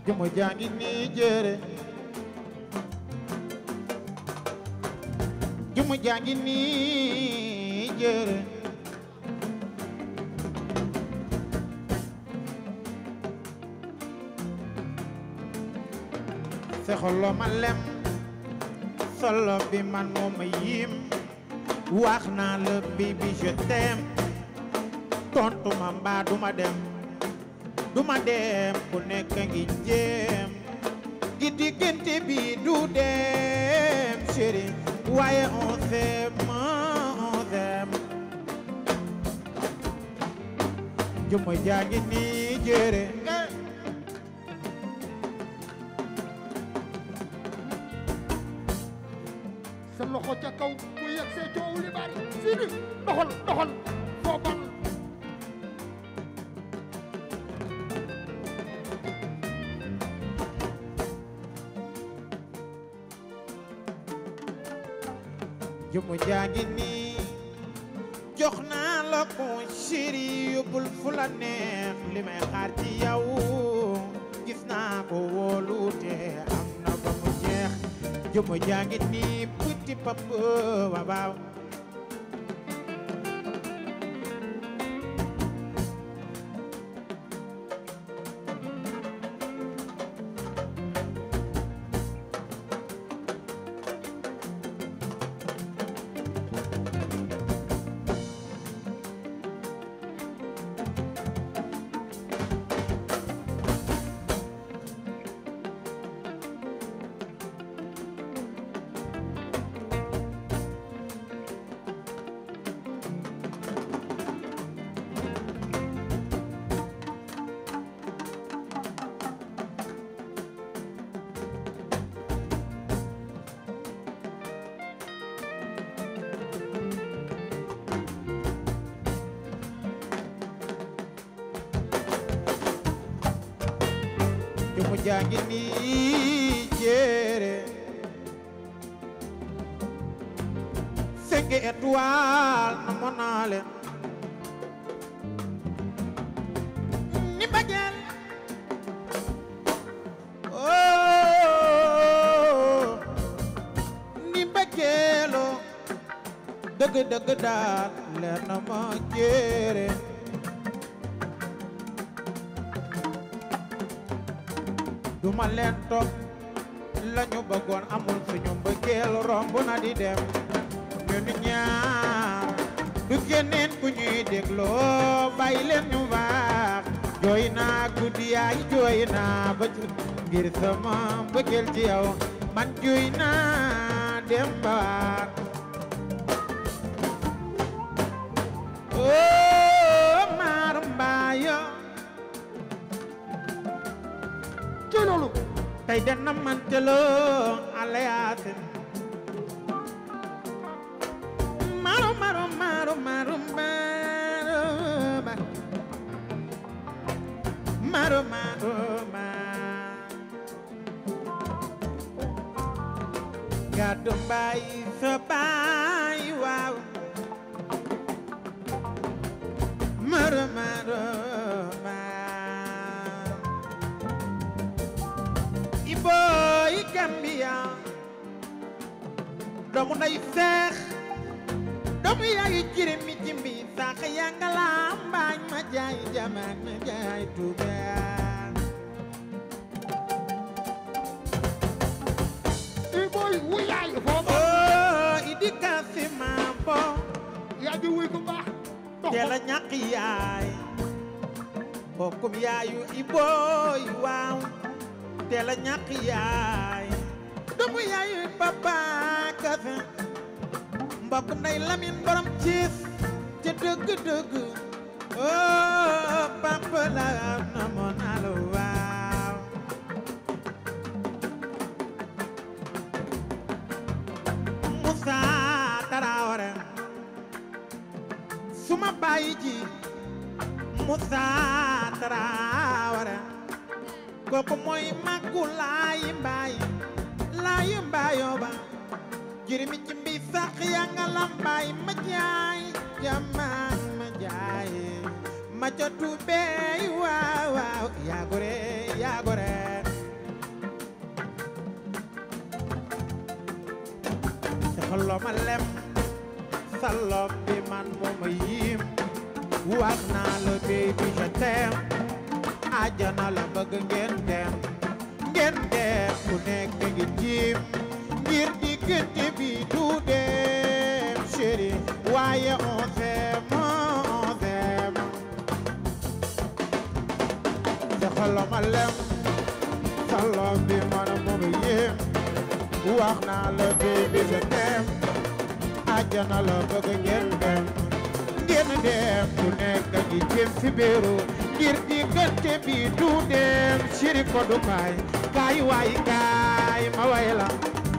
jëmu jaa ngi nii jëre jëmu jaa ngi nii jëre sexolo ma lem solo bi man moo ma yim wax naa la baby je t'aime tontu ma mbaa duma dem duma dem ku nekk ngi jéem gi diggante bi du dem chéri waaye on s'aime on s'aime juma jaa ngi nii jëre sa loxo ca kaw bu yegg see coow li bari Sidi doxal doxal foo bal juma jaa ngi nii jox naa la ko chéri yóbbul fu la neex li may xaar ci yow gis naa ko wóolute am na ba mu jeex juma jaa ngi nii petit papa waaw waaw juma jaa ngi nii jëre cinq étoiles na mo naa leen ni mbageel oh ni mbageelo dëgg dëgg daal leer na ma jëre duma leen topp lañu bëggoon amul suñu mbëggeel romb na di dem ñun ñaar du keneen ku ñuy dégloo bàyyi leen ñu baax jooy naa guddi yaay jooy naa ba ci ngir sama mbëggeel ci yow man jooy naa dem baar oo maar mbaayo ci loolu tey dana manteloo alayaasin maro maro maro maro maro maro maro gàddu mbaay sa baay waaw maro maro Iboy Gambia doomu nday seex doomu yaayu jirim mi jimbi sax yaa nga lambaañ ma jaay jamaan ma jaay tuubaan i boy wu yaay foo bal oo idi kasi mambo yaa di wuy ku baax teel a doxal ñàkk yaay bokkum yaayu Iboy waaw teel a ñàkk yaay doomu yaayu papa kase mbokk nday lamin borom ciis ca dëgg dëgg oh papa la na mo nalo waaw Moussa Traoré suma baay ji Moussa Traoré kooku mooy màggu laayi mbaay laayi mbaayoo ba jirimi ci mbi sax yaa nga lambaay ma jaay jamaan ma jaay ma ca tubeey waaw waaw yaa gore yaa gore joxlo ma lem sa lob bi man moo ma yiim wax naa la baby je t'aime àjjana la bëgg ngeen dem ngeen dem ku nekk ngi jiim ngir diggante bi du dem chéri waaye on s'aime on s'aime joxlo ma lem sa lob bi man moo ma yiim wax naa la baby je t'aime àjjana la bëgg ngeen dem ngeen dem ku nekk ngi jëm ci biiru ngir diggante bi du dem siri ko du kaay kaay waay kaay ma way la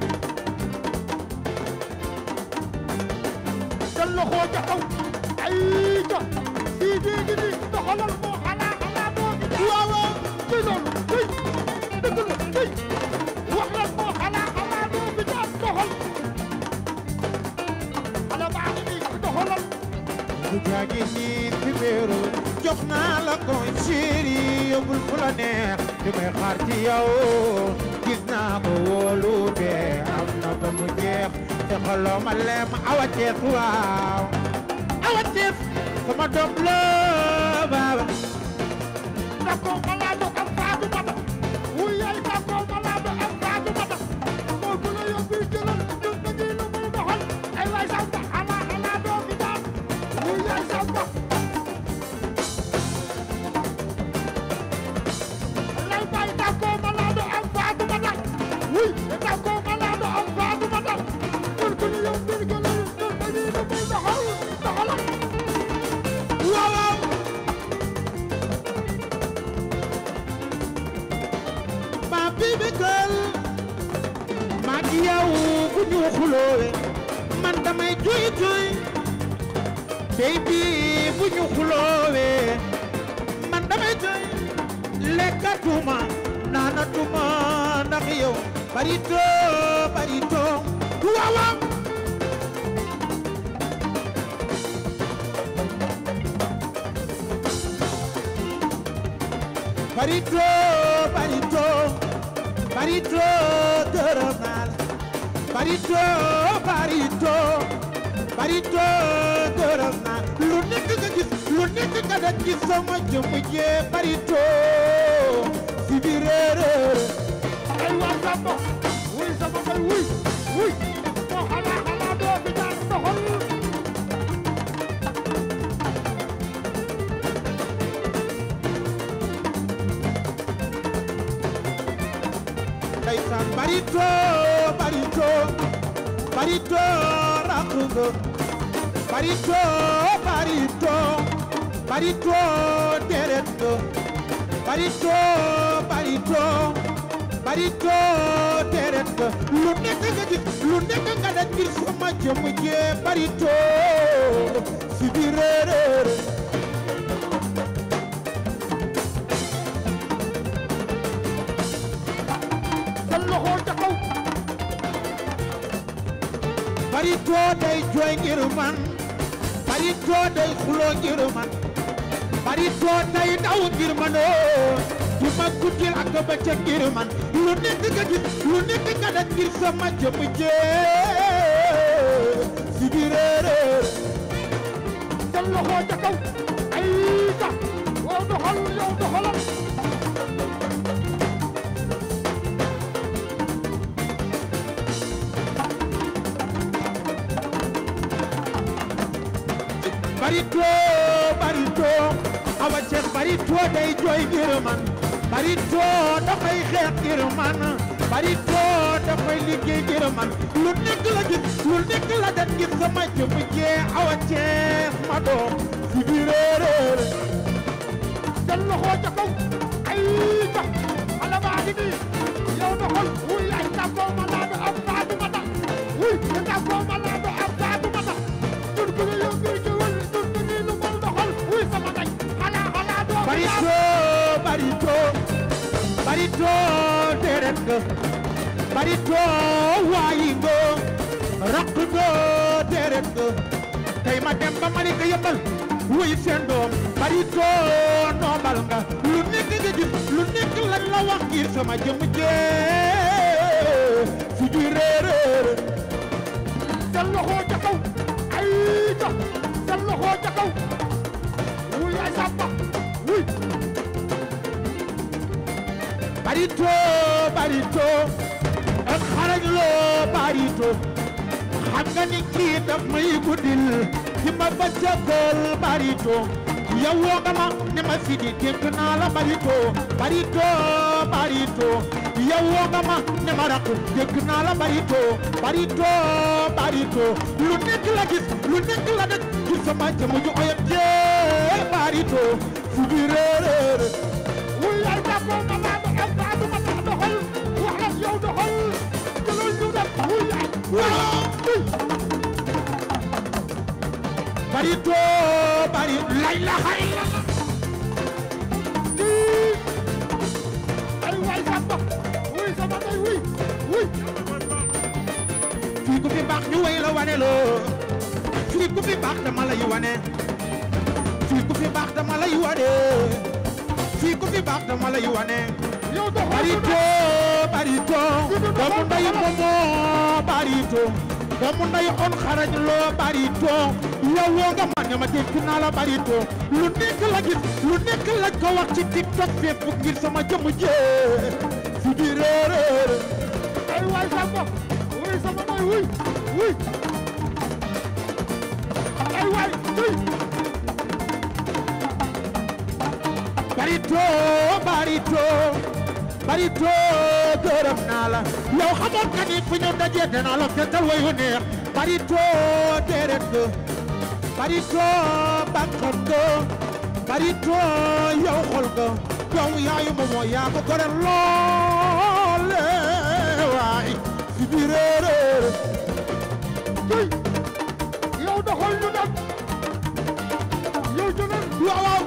jël loxo ca kaw ay ca sii dee gi ni doxalal moo xalaa xalaa moo fi jaar waaw waaw ci loolu tey dëgg la tey wax lan moo xalaa xalaa moo fi jaar doxal xale baa ngi nii doxalal ku jaagi nii ci biiru jox naa la ko chéri yóbbul fu la neex di may xaar ci yow gis naa ko wóolu bee am na ba mu jeex te xoloo ma lem awa cees waaw awa cees sama doom la baaba D'accord malade am faatu mata wuy yaay d'accord malade am faatu mata moo gën a yóbbu jëlal ñun dañuy lu muy doxal ay waay samba ala ala doo fi daan wuy yaay samba lay bay d'accord malade am faatu mata wuy d'accord malade am faatu mata moo gën a yóbbu jëlal ñun dañuy lu muy doxal doxalal waaw waaw ma bibi girl maa ngi yow bu ñu xuloowe man damay juy juy baby bu ñu xuloowe man damay juy lekkatuma naanatuma ndax yow barito barito waaw waaw barito barito barito gërëm naa la barito barito barito gërëm naa lu nekk nga gis lu nekk nga da gis sama jëmm jee barito si biir réeréer ay waa Samba wuy sama bay wuy wuy moo xalaa xalaa doo fi jaar doxal ndeysaan barito barito barito rakk nga barito barito barito deret nga barito barito barito deret nga lu nekk nga gis lu nekk nga da gis sama jëmm jee barito si biir réeréer sa loxo ca kaw barito day jooy ngir man barito day xuloo ngir man barito day daw ngir man oo du ma guddil ak bëccëg ngir man lu nekk nga gis lu nekk nga da ngir sama jëmm jee si biir réeréer sa loxo ca kaw ay ca oo doxal yow doxalal barito barito awa ceex barito day jooy ngir man barito dafay xeex ngir man barito dafay liggéey ngir man lu nekk la gis lu nekk la dat gis sama jëmm jee awa ceex ma doom si biir réeréer sa loxo ca kaw ay ca xale baa ngi nii yow doxal wuy ay tàggoo ma laa do am faatu ma tax wuy ay tàggoo ma laa do am faatu ma tax ñun ku ne yow ngir gi wël ñun dañuy lu mel doxal wuy sama day xalaa xalaa doo fi jaar barito barito barito deret nga barito waayi nga raq nga deret nga tey ma dem ba Malika yëmbal wuy seen doom barito noomal nga lu nekk nga gis lu nekk lan la wax ngir sama jëmm jee si biir réeréer seen loxo ca kaw ay ca seen loxo ca kaw wuy ay samba wuy barito barito ak xarañ loo barito xam nga ni kii daf may guddil di ma bëccëgal barito yow woo nga ma ne ma sidi dénk naa la barito barito barito yow woo nga ma ne ma rakk dénk naa la barito barito barito lu nekk la gis lu nekk la def gis sama jëmm ju oyam jee barito fu bi réeréer wuy ay jàppoo ma laa ba am saa du ma tax doxal wax ak yow doxal jëlal ñu dem wuy ay waaw barito bari lay la xay la kii ay waay samba wuy sama day wuy wuy fii ku fi baax ñu way la wane loo fii ku fi baax dama lay wane fii ku fi baax dama lay wane fii ku fi baax dama lay wane yow doxal ñu barito barito doomu nday momo barito doomu nday on xarañ loo barito yow woo nga ma ne ma dégg naa la barito lu nekk la gis lu nekk lañ ko wax ci tiktok facebook ngir sama jëmm jee fi di réeréer ay waay samba wuy sama day wuy wuy ay waay wuy barito barito barito gërëm naa la yow xamoon nga ni fu ñu dajee danaa la fekkal wayu neex barito déret nga barito bakkan nga barito yow xol nga yow yaayu moomoo yaa ko gore loole waay si biir réeréer wuy yow doxal ñu dem yow jëlal waaw waaw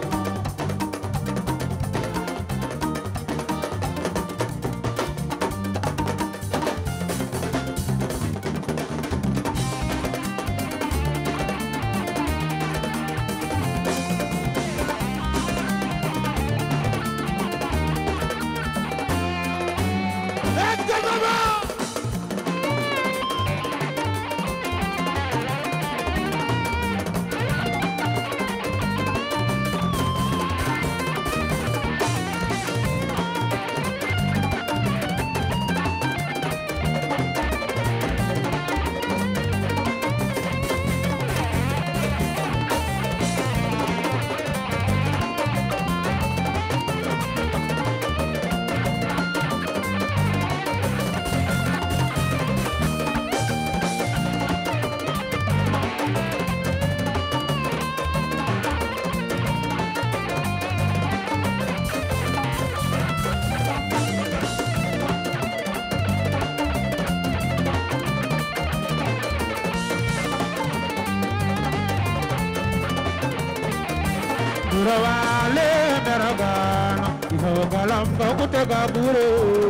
Durawale meragana Ihogalam bakutega guru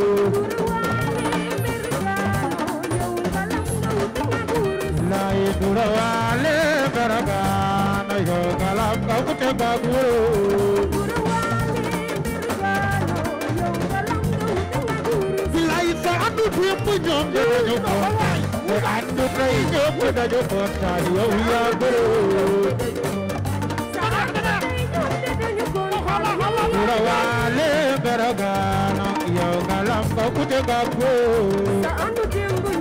Lai durawale meragana Ihogalam bakutega guru Lai sa andu tiempo nyom dañu ko Te andu tay nyom dañu ko Tadi yow ya guru Durawale meragana Ihogalam bakutega guru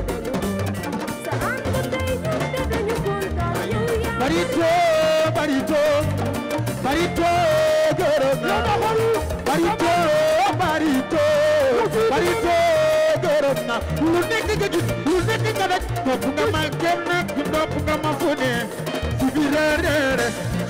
Barito, barito, barito, gërëm naa barito, barito, barito, gërëm naa lu nekk nga gis lu nekk nga daj topp nga ma kenn topp nga ma fu ne si biir réer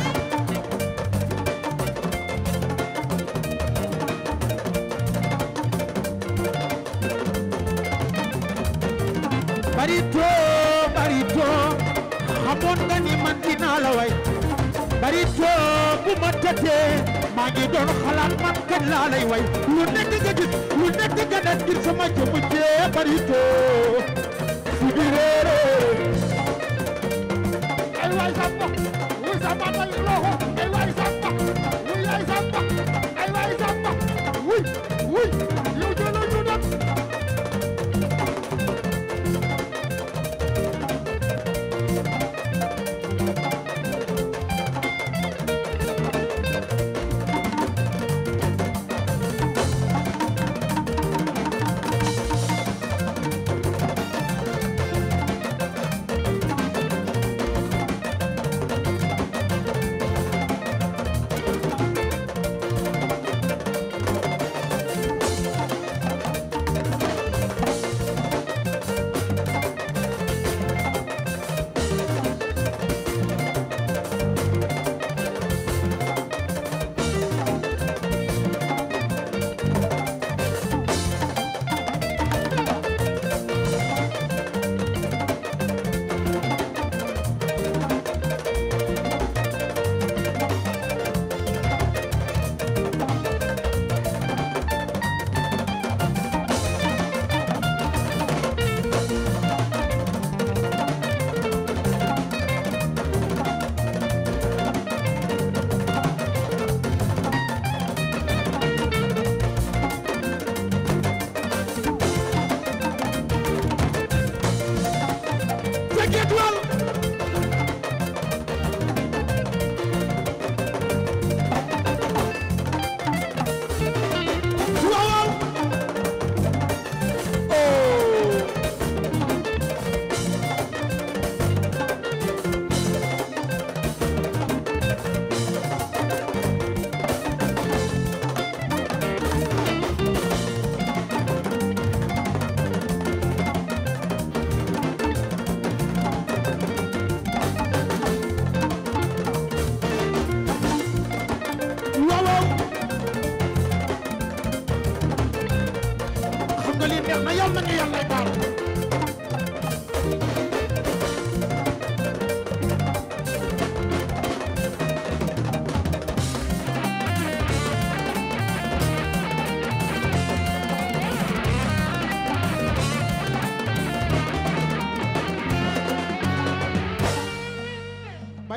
barito, barito, xamoon nga ni man dinaa la way barito bu ma tëddee maa ngi doon xalaat man kañ laa lay way lu nekk nga gis lu nekk nga def ngir sama jëmm jee barito si biir réeréer ay waay samba wuy samba may loxo ay waay samba wuy ay samba ay waay samba wuy wuy yow jëlal ñu dem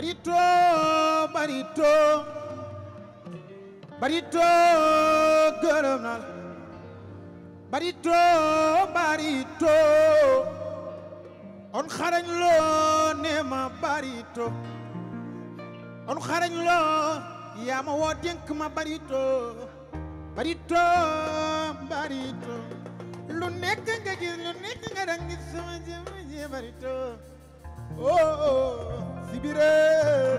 barito barito barito gërëm naa la barito barito on xarañ loo ne ma barito on xarañ loo yaa ma woo dénk ma barito barito barito lu nekk nga gis lu nekk nga dang gis sama jëm ji barito oh oh si biir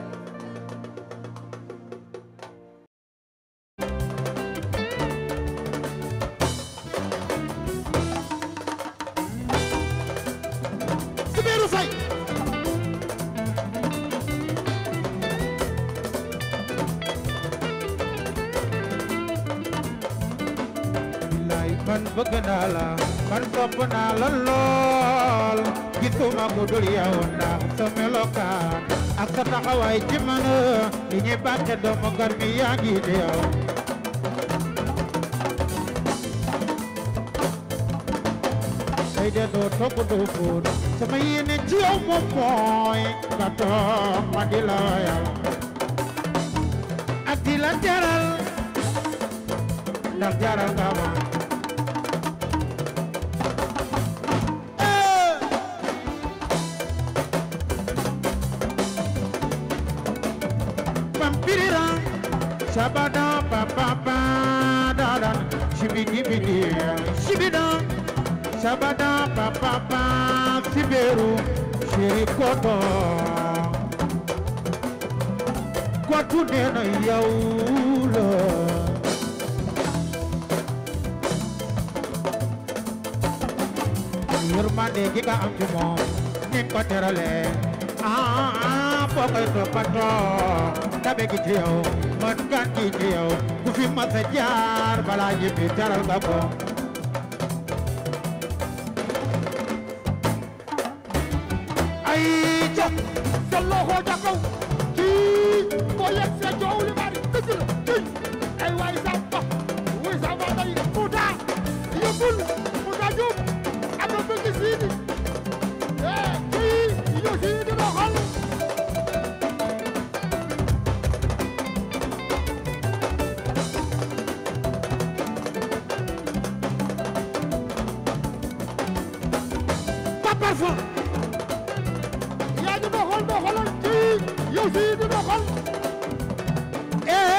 Sibiru Fay billaay man bëgg naa la man sopp naa la lool gisuma ku dul yow ndax sa melokaan ak sa taxawaay ci man li ñuy bàkke doomu gar mi yaa ngi di yow tey de doo togg doo fóot sama yéene ci yow moom mooy nga toog ma di la yow ak di la jaral ndax jaral nga ma Eh! Pampirira, shabada pa pa pa da da, shibidi bidi, shibida, shabada pa pa pa, siberu, shirikoto. Kwatu nena yaula. yërmande gi nga am ci moom ni ko terale ah ah foo koy toppatoo dabe gi ci yow man kan gi ci yow ku fi mas a jaar balaa ñibbi teral nga ko ay ca sa loxo ca kaw kii boo yegg see coow li bari dëgg la kii ay waay samba wuy samba day Mouta yëppul Mouta Diop am na bëgg siidi eh kii ñu siidi doxal pas parfois yaa ngi doxal doxalal kii yow siidi doxal eh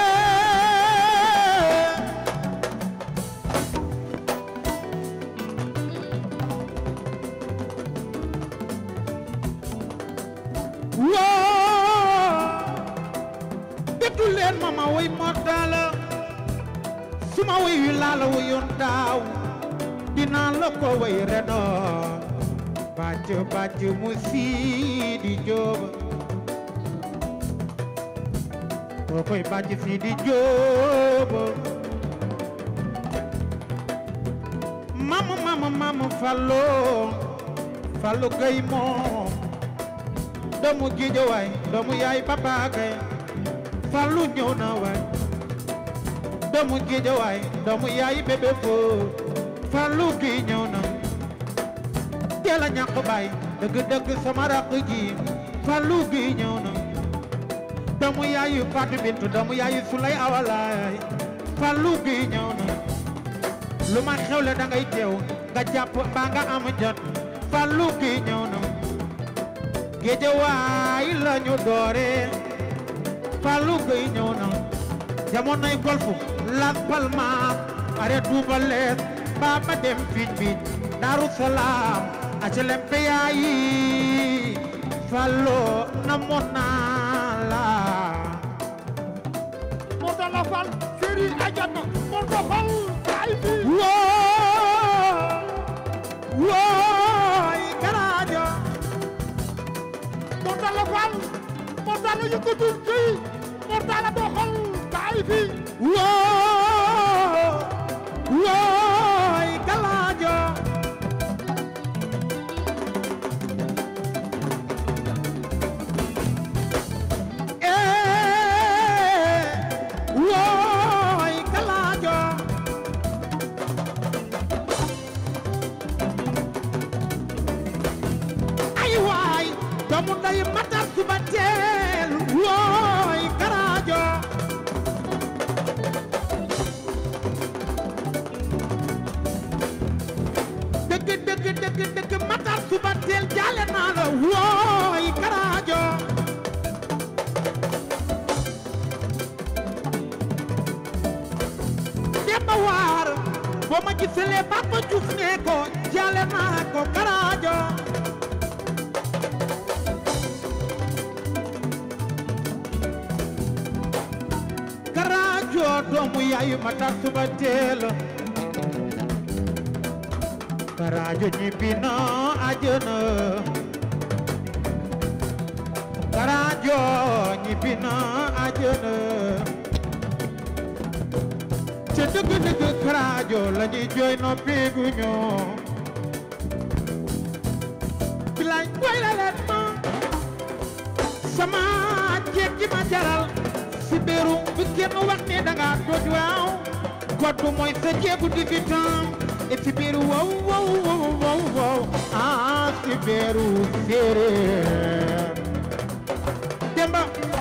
woo déglu leen ma ma woy moo daala su ma woy wi laa la woyoon daaw dinaa la ko woy reno bàcc bàcc mu sii di jóoba koo koy bàcc sii di jóoba mama mama mama fallo fallo gay moom doomu géej waay doomu yaay papa gay fallu ñëw na waay doomu géej waay doomu yaay bébé foo fallu gi ñëw na teel a ñàkk baay dëgg dëgg sama rakk ji fallu gi ñëw na doomu yaayu Fatou Bintou doomu yaayu Sulay Awalaay fallu gi ñëw na lu ma xewle da ngay teew nga jàpp mbaa nga am jot fallu gi ñëw na géejawaay la ñu doore fallu gi ñëw na jamonoy golfu Las Palmas are Touba lees baa ma dem fiic biic Daaru Salaam acelem peyaayi fallo na mon naa la moo tax la fal séri ajana moo doxal ay bi woo wooy garaajo moo tax la fal moo tax la yëkkatul kii moo tax la doxal ay bi woo wooy galaajo eh wooy galaajo ay waay doomu nday yaay matar suba teel wooy karaajo dëgg dëgg dëgg dëgg matar suba teel jaale naa la wooy karaajo demba waar boo ma gisalee Papa Diouf ne ko jaale naa ko karaajo karaajo doomu yaayu matar suba teel karaajo ñibbi na àjjana karaajo ñibbi na àjjana ca dëgg dëgg karaajo la ñuy jooy noppi gu ñoo bilaay boy la leen ma sama jeeg ji ma jaral si beeru bi kenn wax ne danga dooj waaw koddu mooy sa jeegu di fi tam et si beeru wow wow wow wow wow ah si beeru séeréer demba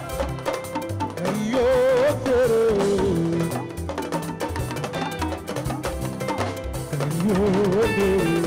ayo séeréer ayo séeréer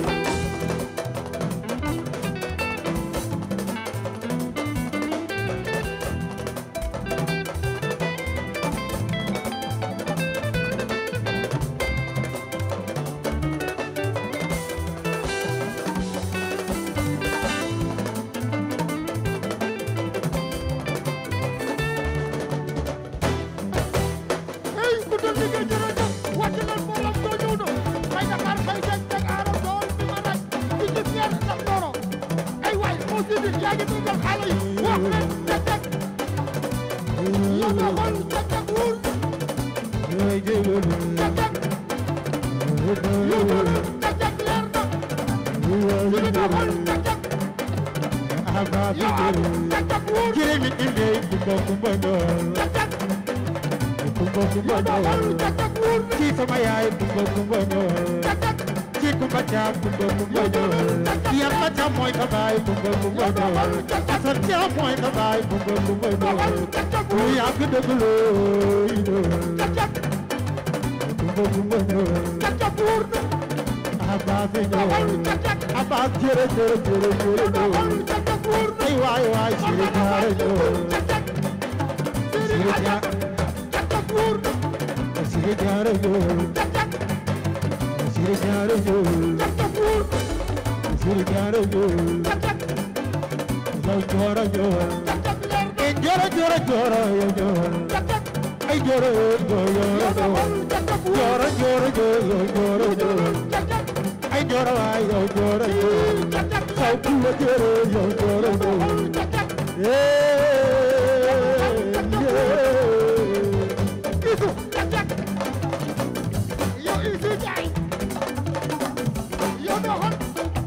hey ku dul liggéey jërëjëf wàcc leen mbooloo soo ñëw na fay Dakar fay jeg jeg aaro dool bi ma daj di gis ngeen ndax dooro ay waay moo si di yaa ngi dundal xale yi wax leen jeg jeg yow na xool jeg jeg wul jeg jeg yow na jeg jeg leer na ñu di na xool jeg jeg yow am jeg jeg wul Jiremi imbe kumba kumba ndol jeg jeg kumba kumba yow na xool ndol jeg jeg wul ci sama yaay kumba kumba ndol jeg jeg ci kumba caam kumba kumba ndol yàlla caam mooy sa baay kumba kumba ndol asan caam mooy sa baay kumba kumba ndol lu yàgg dëgg looy ndol jag jag kumba kumba ndol jag jag wul abaas na ndol xool jag jag abaas jërë jërë jërë jërë yow na ndol xool jag jag wul ay waay waay siri jaara ndol siri jaara siri jaara ndol siri jaara ndol siri jaara ndol yow joora joor e joora joora joora yow joor ay joora joora joora joora joora joora joora ay joora waay yow joora joor saw kulla joora yow joora joor Isu yow Isu Njaay yow doo xon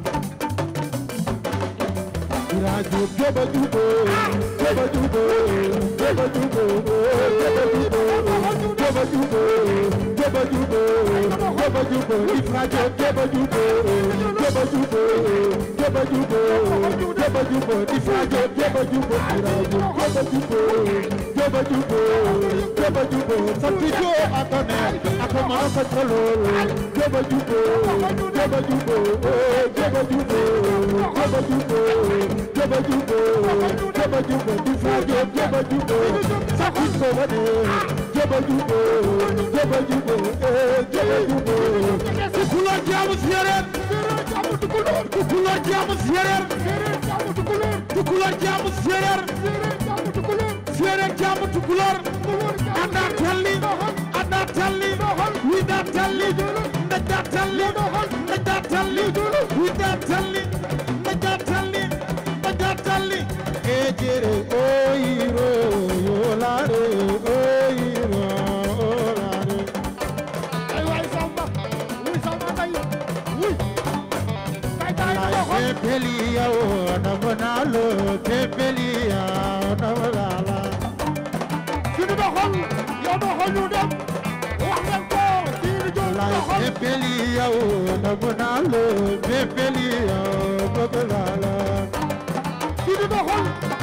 Irajo joba jubo joba jubo joba jubo joba jubo joba jubo joba jubo joba jubo Ifrajo joba jubo joba jubo joba jubo joba jubo Ifrajo joba jubo Irajo joba jubo joba jubo joba jubo Santijo atone akomara fatrolol joba jubo joba jubo joba jubo joba jubo joba jubo joba jubo Ifrajo joba jubo Sakiko wade joba jubo joba jubo joba jubo Kukulo jamu séeréer kukulo jamu séeréer kukulo jamu séeréer séeréer jamu tukulor anda talli anda talli wida talli ndaja talli ndaja talli wida talli ndaja talli ndaja talli e jere oyiro yolare oyiro olare ay waay Samba wuy Samba Ndeye wuy kay kay doo xon Tepelia o namonalo tepelia namonala sunu doo xon yow doo xon ñu dem wax leen ko sunu jël Lai doo xon tepelia o namonalo tepelia namonala sunu doo xon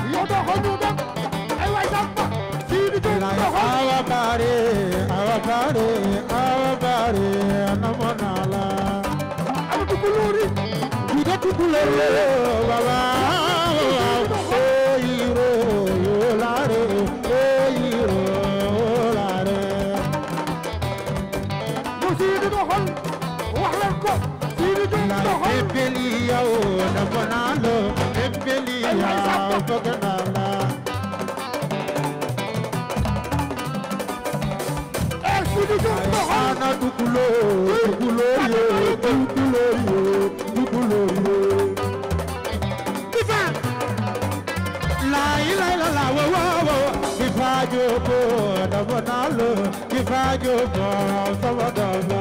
bare awa bare namu naa la ana tukulóori Juda tukulere baba oyiro yolare oyiro yolare mu siidi doxal wax leen ko siidi jóg la doxal ebeli yaw na banalo ebeli yaw baganala eh siidi jóg doxal ana tukulo tukulo yo tukulo yo tukulo yo Difa la ila ila la wo wo wo Difa jobo na banalo Difa jobo sabadaba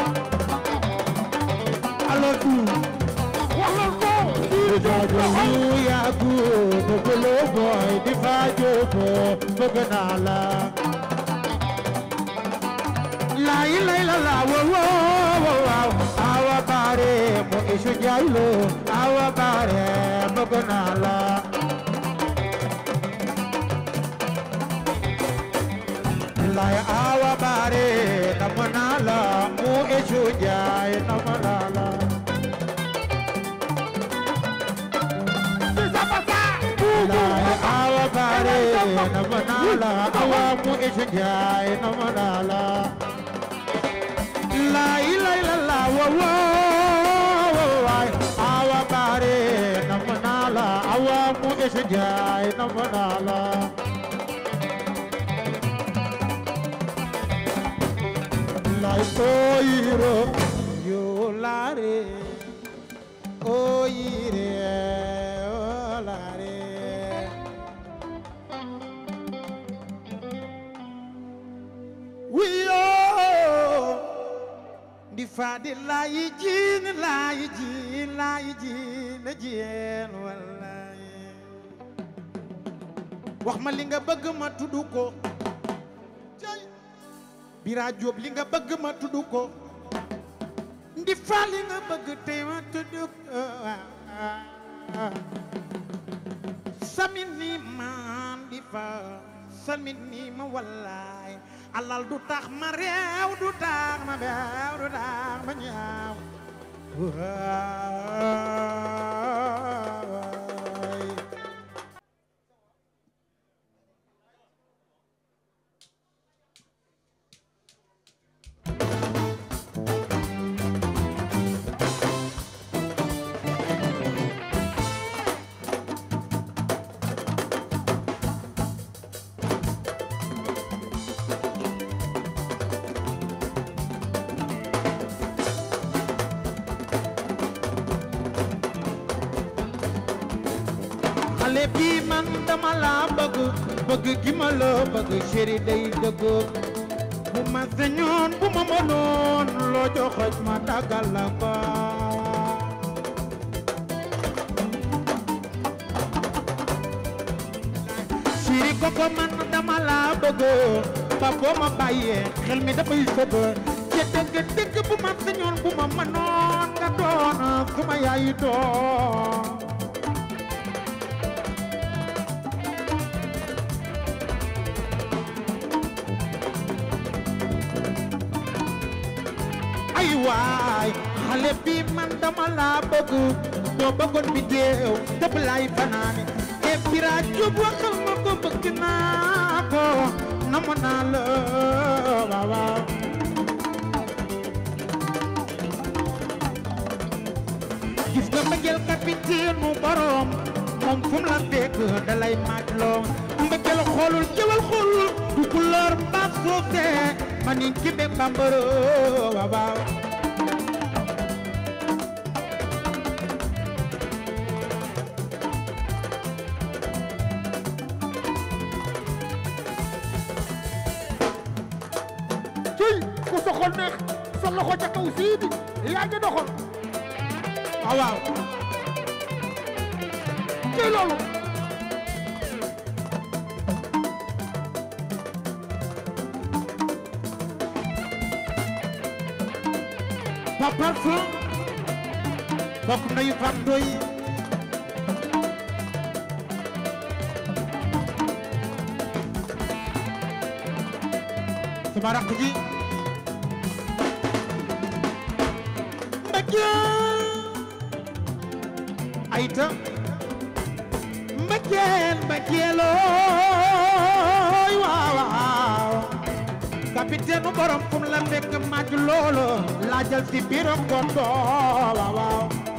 Alo tu wax leen ko siidi jóg doxal yagu bëgglo boy di fajo bo bëgg naa la la ilay la la wo wo wo wow awa bare mo isu jaylo awa bare bëgg naa la lay awa bare nam naa la mo isu jay nam naa la si sabasa Lai awa bare na manala awa mu isjai na manala Lai lai la la wa wa wa awa bare na manala awa mu isjai na manala Lai toiro yo lare oyire olare wiyo ndi fadi layi jin layi jin layi jin jeen wallahi wax ma li nga bëgg ma tudd ko cay bira jóob li nga bëgg ma tudd ko ndi fa li nga bëgg tey ma tudd ko samin ni man di fa samin ni ma wallaay alal du tax ma réew du tax ma beew du tax ma ñaaw waay xale bi man dama la bëgg bëgg gi ma la bëgg chéri day dëgg bu ma sañoon bu ma mënoon loo joxoj ma daggal la ko chéri koko man dama la bëgg ba boo ma bàyyee xel mi dafay sëb te dëgg dëgg bu ma sañoon bu ma mënoon nga doon suma yaay doon ay waay xale bi man dama la bëgg boo bëggoon bi deew dëpp lay fanaane e bira jub waxal ma ko bëgg naa ko namu naa la waaw waaw gis nga mbëggeel capitaine mu borom moom fu mu la fekk dalay maaj loo mbëggeel xoolul jëwal xoolul du couleur mbaa soose ma ni kibe bambaro waaw waaw ciy ku soxol neex sa loxo ca kaw siidi yaa ngi doxal waaw waaw ciy loolu Papa Fou bokk nayu Fam Doy sama rakk ji mbëggeel ayta mbëggeel mbëggeelooy waaw waaw capitaine borom kum la fekk màcc loolo laajal si biiram kondo waaw waaw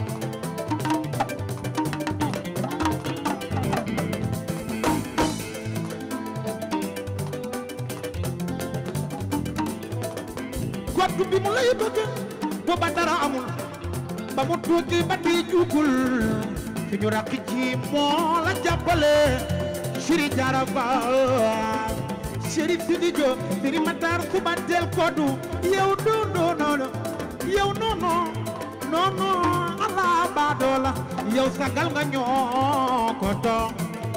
gottu bi mu lay bëgg booba dara amul ba mu tuuti ba di jugul suñu rakk ji moo la jàppale Siri Jara Faal Siri Sidi Diop Siri Matar suba del kodu yow do do no no yow no no no no ala baadoola yow sagal nga ñoo ko doon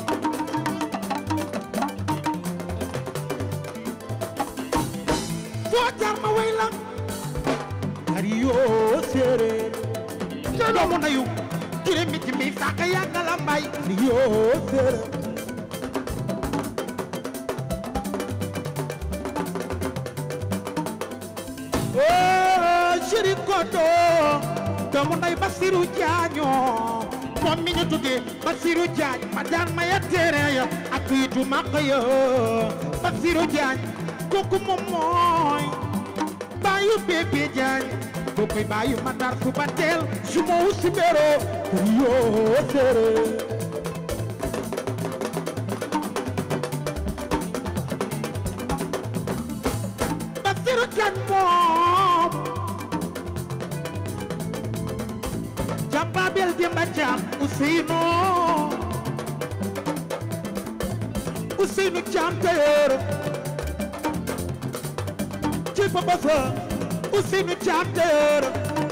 foo jaar ma way la ari yoo séeréer te doomu nayu kiri mi ci mi saka yàgga la mbay ari yoo séeréer oo chéri kodo doomu nday Basiru Jaaño moom mi ñu tuddee Basiru Jaañ ma daan ma ya téere ya ak kiitu maq ya Basiru Jaañ kooku moom mooy baayu bébé Jaañ kooku baayu Matar suba teel su ma wu si bero yoo séeréer Basiru Jaañ moom jambabel demba jam Ousseynou Ousseynou jam tailleur ci papa sa Ousseynou jam tailleur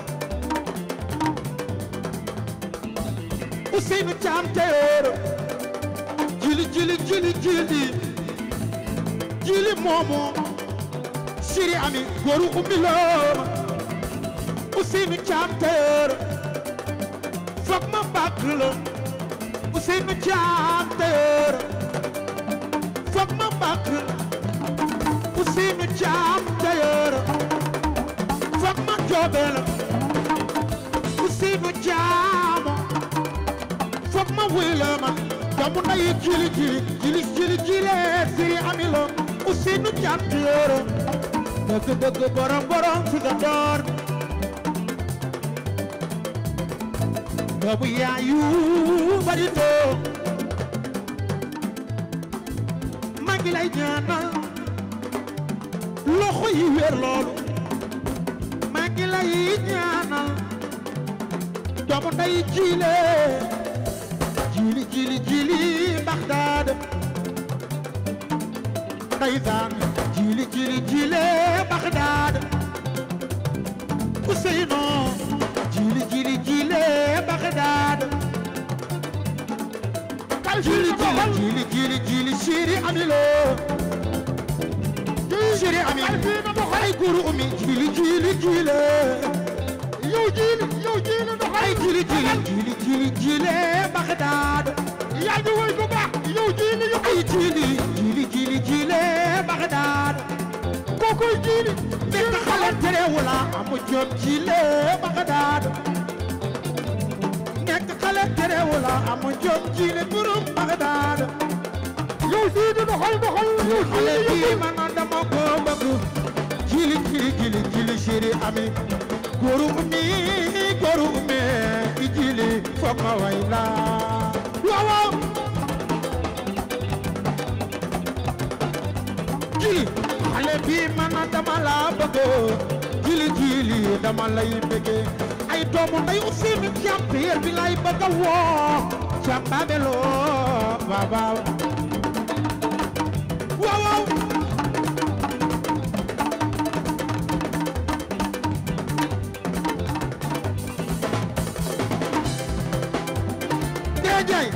Ousseynou jam tailleur jili jili jili jili jili moomu siri ami góoru ummi la Ousseynou jam tailleur foog ma bàkk la Ousseynou Thiam Tailleur foog ma bàkk Ousseynou Thiam Tailleur foog ma joobe la Ousseynou Thiam foog ma wuy la ma doomu nday jili jili jili jili jili siri ami la Ousseynou Thiam Tailleur dëgg dëgg borom borom fi nga door doomu yaayu bari too maa ngi lay ñaanal loxo yi wér loolu maa ngi lay ñaanal doomu nday jiile jili jili jili Baxdaad ndeysaan jili jili jile Baxdaad Ousseynou jili jili jile Bagdad jili jili jili jili jili Siri Amilo Siri Ami ay guru umi jili jili jile yow jiili yow jiili ndox ay jili jili jili jili jile Bagdad yaa ngi woy bu baax yow jiili yow ay jili jili jili jile Bagdad kookoy jiili nekk xale terewula amu jom jile Bagdad nekk xale terewula amu jom jile burum Bagdad yow siidi doxal doxal yow xale jiili bi man dama ko bëgg jili jili jili jili Siri Ami góoru umi góoru umi i jili foog ma way la waaw waaw jili xale bi man dama la bëgg jili jili dama lay bëgg ay doomu nday Ousseynou Thiam Tailleur bi lay bëgg a woo Thiam Babelo waaw waaw waaw waaw Déedéet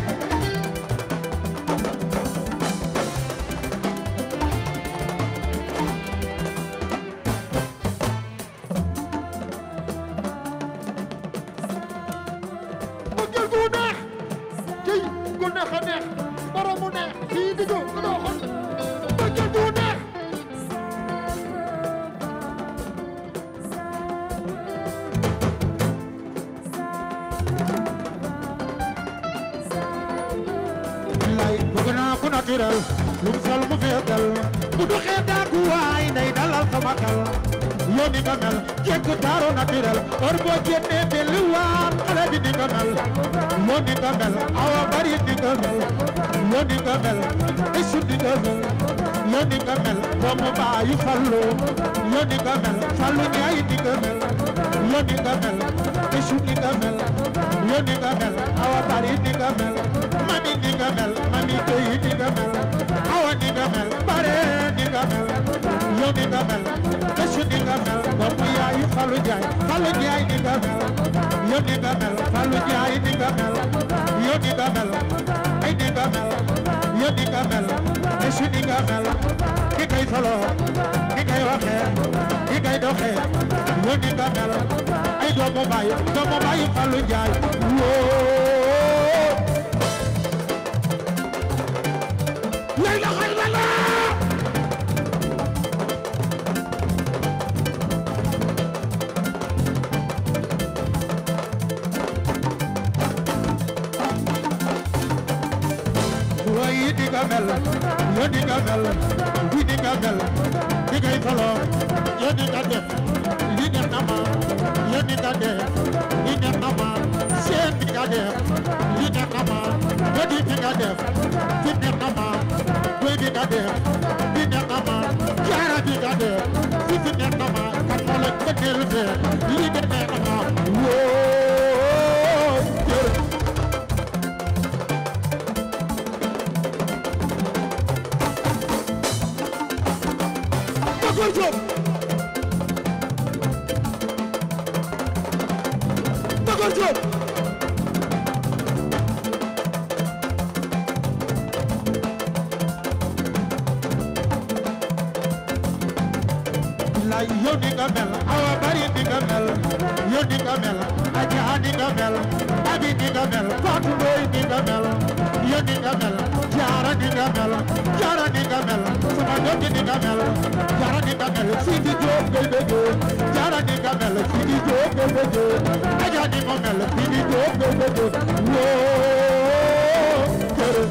bëggal gu neex tey gu neex a neex borom mu neex siidi gu doxal bëggal gu neex ku naturel lu sol mu feetal bu du xeetaaku waay day dalal sama xel yow ni nga mel jekk taaro naturel or boo génnee mel waan xale bi ni nga mel yow ni nga mel awa bari ni nga mel yow ni nga mel isu ni nga mel yow ni nga mel doomu baayu fallu yow ni nga mel fallu ñaay ni nga mel yow ni nga mel isu ni nga mel yow ni nga mel awa bari ni nga mel mami ni nga mel mami koy ni nga mel awa ni nga mel bare ni nga mel yow ni nga mel isu ni nga mel doomu yaayu fallu jaay fallu jaay ni nga mel yow ni nga mel fallu jaay ni nga mel yow ni nga mel ay ni nga mel yow ni nga mel isu ni nga mel ki kay solo ki kay waxee ki kay doxee yow ni nga mel ay doomu baay doomu baay fallu jaay woo lay la xay la la waaye di nga mel yoo di nga mel di di nga mel di ngay solo yoo di nga def li neex na ma yoo di nga def li neex na ma seen di nga def li neex na ma yoo di di nga def li neex na ma doy di nga def li neex na ma jaara di nga def fi fi neex na ma kan moo la gëneel fee li de neex na ma woo jërë Bakor Diop Bakor Diop la yow ni nga mel awa bari ni nga mel yow ni nga mel aja ni nga mel abi ni nga mel Fatou Ndoye ni nga mel yow ni nga mel jaara ni nga mel jaara ni nga mel sama doom ji ni nga mel jaara ni nga mel Sidi Diop ngay bëggee jaara ni nga mel Sidi Diop ngay bëggee aja ni nga mel Sidi Diop ngay bëggee woo jërë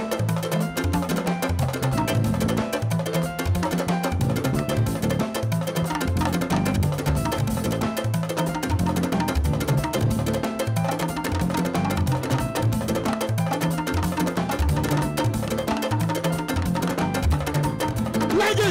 léegi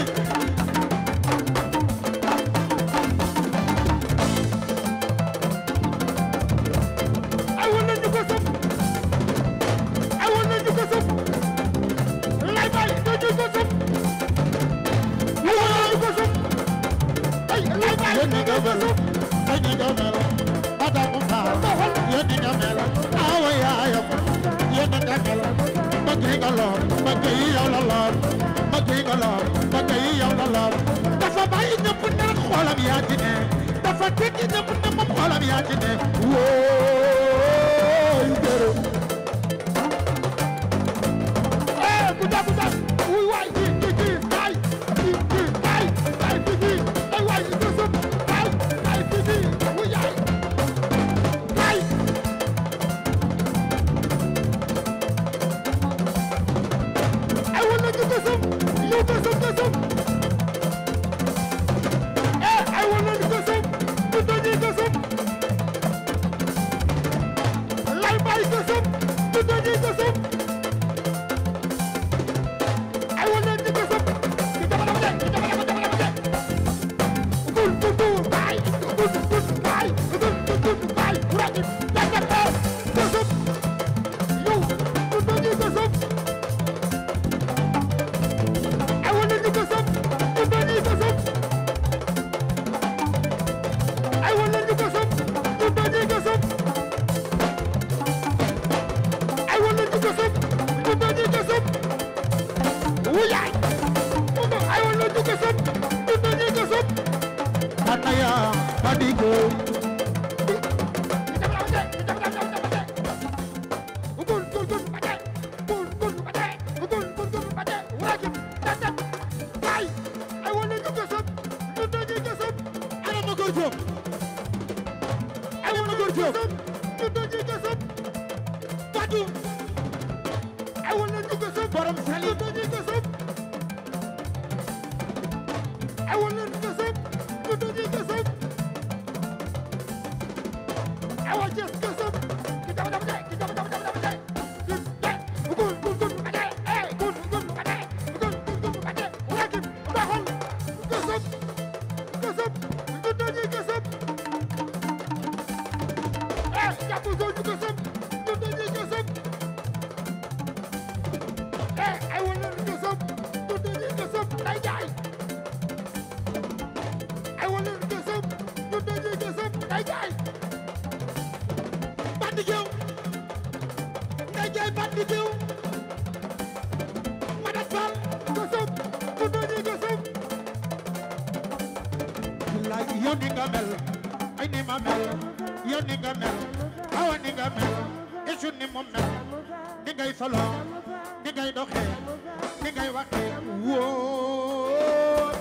ay wala ñu ko sëf ay wala ñu ko sëf lay bay do ñu ko sëf ay wala ñu ko sëf ay lay bay yéen ñi do nga ñu ko mel sëf ay ñi nga mel Adamu Faal yéen ñi nga mel awa yaayam yéen ñi nga mel bëgg yi nga lool bëgg yi yow la lool bëgg yi nga lool bëgg yi yow la lool dafa bàyyi ñëpp ne xoolam yaa ci ne dafa tekki ñëpp ne moom xoolam yaa ci ne wóoy jërë eh ku da ku da wuy waay ji ji ji ay ji ji ay ay ji ji ay waay ñu ko sëf ay ay ji ji wuy ay ay ay wala ñu ko sëf ñu ko sëf ko sëf eh ay wala ñu ko sëf ñu doñi ko sëf lay bay ko sëf ñu doñi ko sëf ay wala ñu ko sëf ñu jabalama de ñu jabalama jabalama de gul gul gul bay gul gul bay gul gul gul bay ragi la la la ko sëf yow ñu doñi ko sëf ay wala ñu ko sëf ñu doñi ko sëf ay wala ñu ko sëf ñu doñi ko sëf ay wala ñu ko sëf ñu doñi ko sëf wuyaay ay wala ñu ko sëf ñu doñi ko sëf Anaya Fadigo ana Bakor Diop ana Bakor Diop Fatou borom tali ñu dañuy gësëm awa leen gësëm ñu dañuy gësëm awa Cees gësëm ki dama dama dee ki dama dama dama dee ki dee bu gun gun gun bu ka dee eh gun gun bu ka dee bu gun gun gun bu ka dee wakin doxal gësëm gësëm ñu dañuy gësëm eh jàpp zone ñu gësëm ñu dañuy gësëm eh ay wala ñu gësëm ñu dañuy gësëm day jaay ay wala ñu gësëm ñu dañuy gësëm day jaay bandi géew ngay jaay bandi géew Madat Fall gësëm ñu dañuy gësëm billaay yow ni nga mel ay ni ma mel yow ni nga mel awa ni nga mel isu ni mu mel ni ngay solo ni ngay doxee ni ngay waxee wóor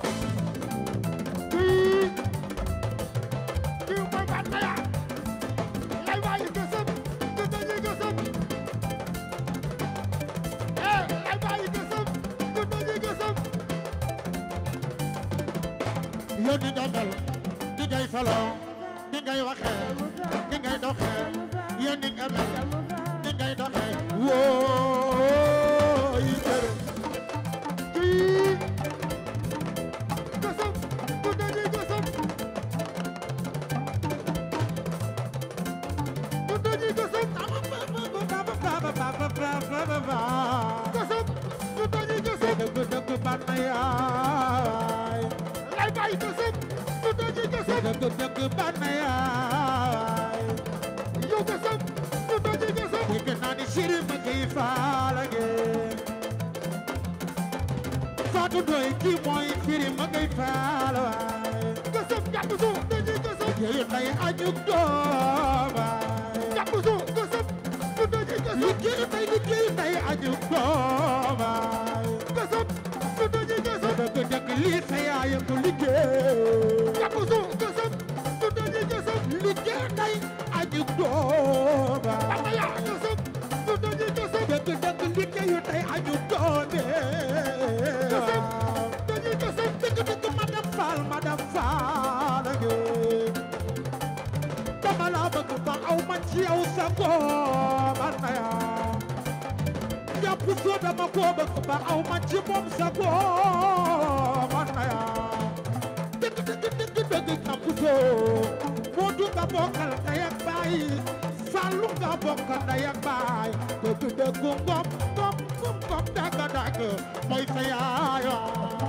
kii kii mooy Bataya lay bàyyi gësëm ñu dañuy gësëm eh lay bàyyi gësëm ñu dañuy gësëm yow ni nga mel ni ngay solo ni ngay waxee ni ngay doxee yow ni nga mel ni ngay doxee wóor yi jërë kii gësëm ñu dañuy gësëm ñu dañuy gësëm gësëm ñu dañuy gësëm dëgg dëgg bànn yaay lay bàyyi gësëm ñu dañuy gësëm dëgg dëgg bànn yaay yow gësëm ñu dañuy gësëm dégg naa ni siri ma kii faala ngeen Fatou Ndoye kii mooy siri ma kii faala waay gësëm jàpp suuf dañuy gësëm yéen lay añuk doomaay jàpp suuf gësëm ñu dañuy gësëm liggéey tey liggéey tey añuk doomaay gësëm ñu dañuy gësëm dëgg dëgg lii sa yaay ko liggéey jàpp suuf gësëm ñu dañuy gësëm liggéey tey añuk doomaay Bataya gësëm ñu dañuy gësëm dëgg dëgg liggéeyu tey añuk doomee gësëm dañuy gësëm dëgg dëgg madame Fall madame Fall ak dama la bëgg ba aw ma ci yow sa góor man na yaa jàpp soo dama ko bëgg ba aw ma ci moom sa góor man na yaa dëgg dëgg dëgg dëgg jàpp soo moo du nga bokkal ndey ak baay Fallu nga bokkal ndey ak baay dëgg dëgg ngom ngom ngom ngom dagg dagg mooy sa yaayoo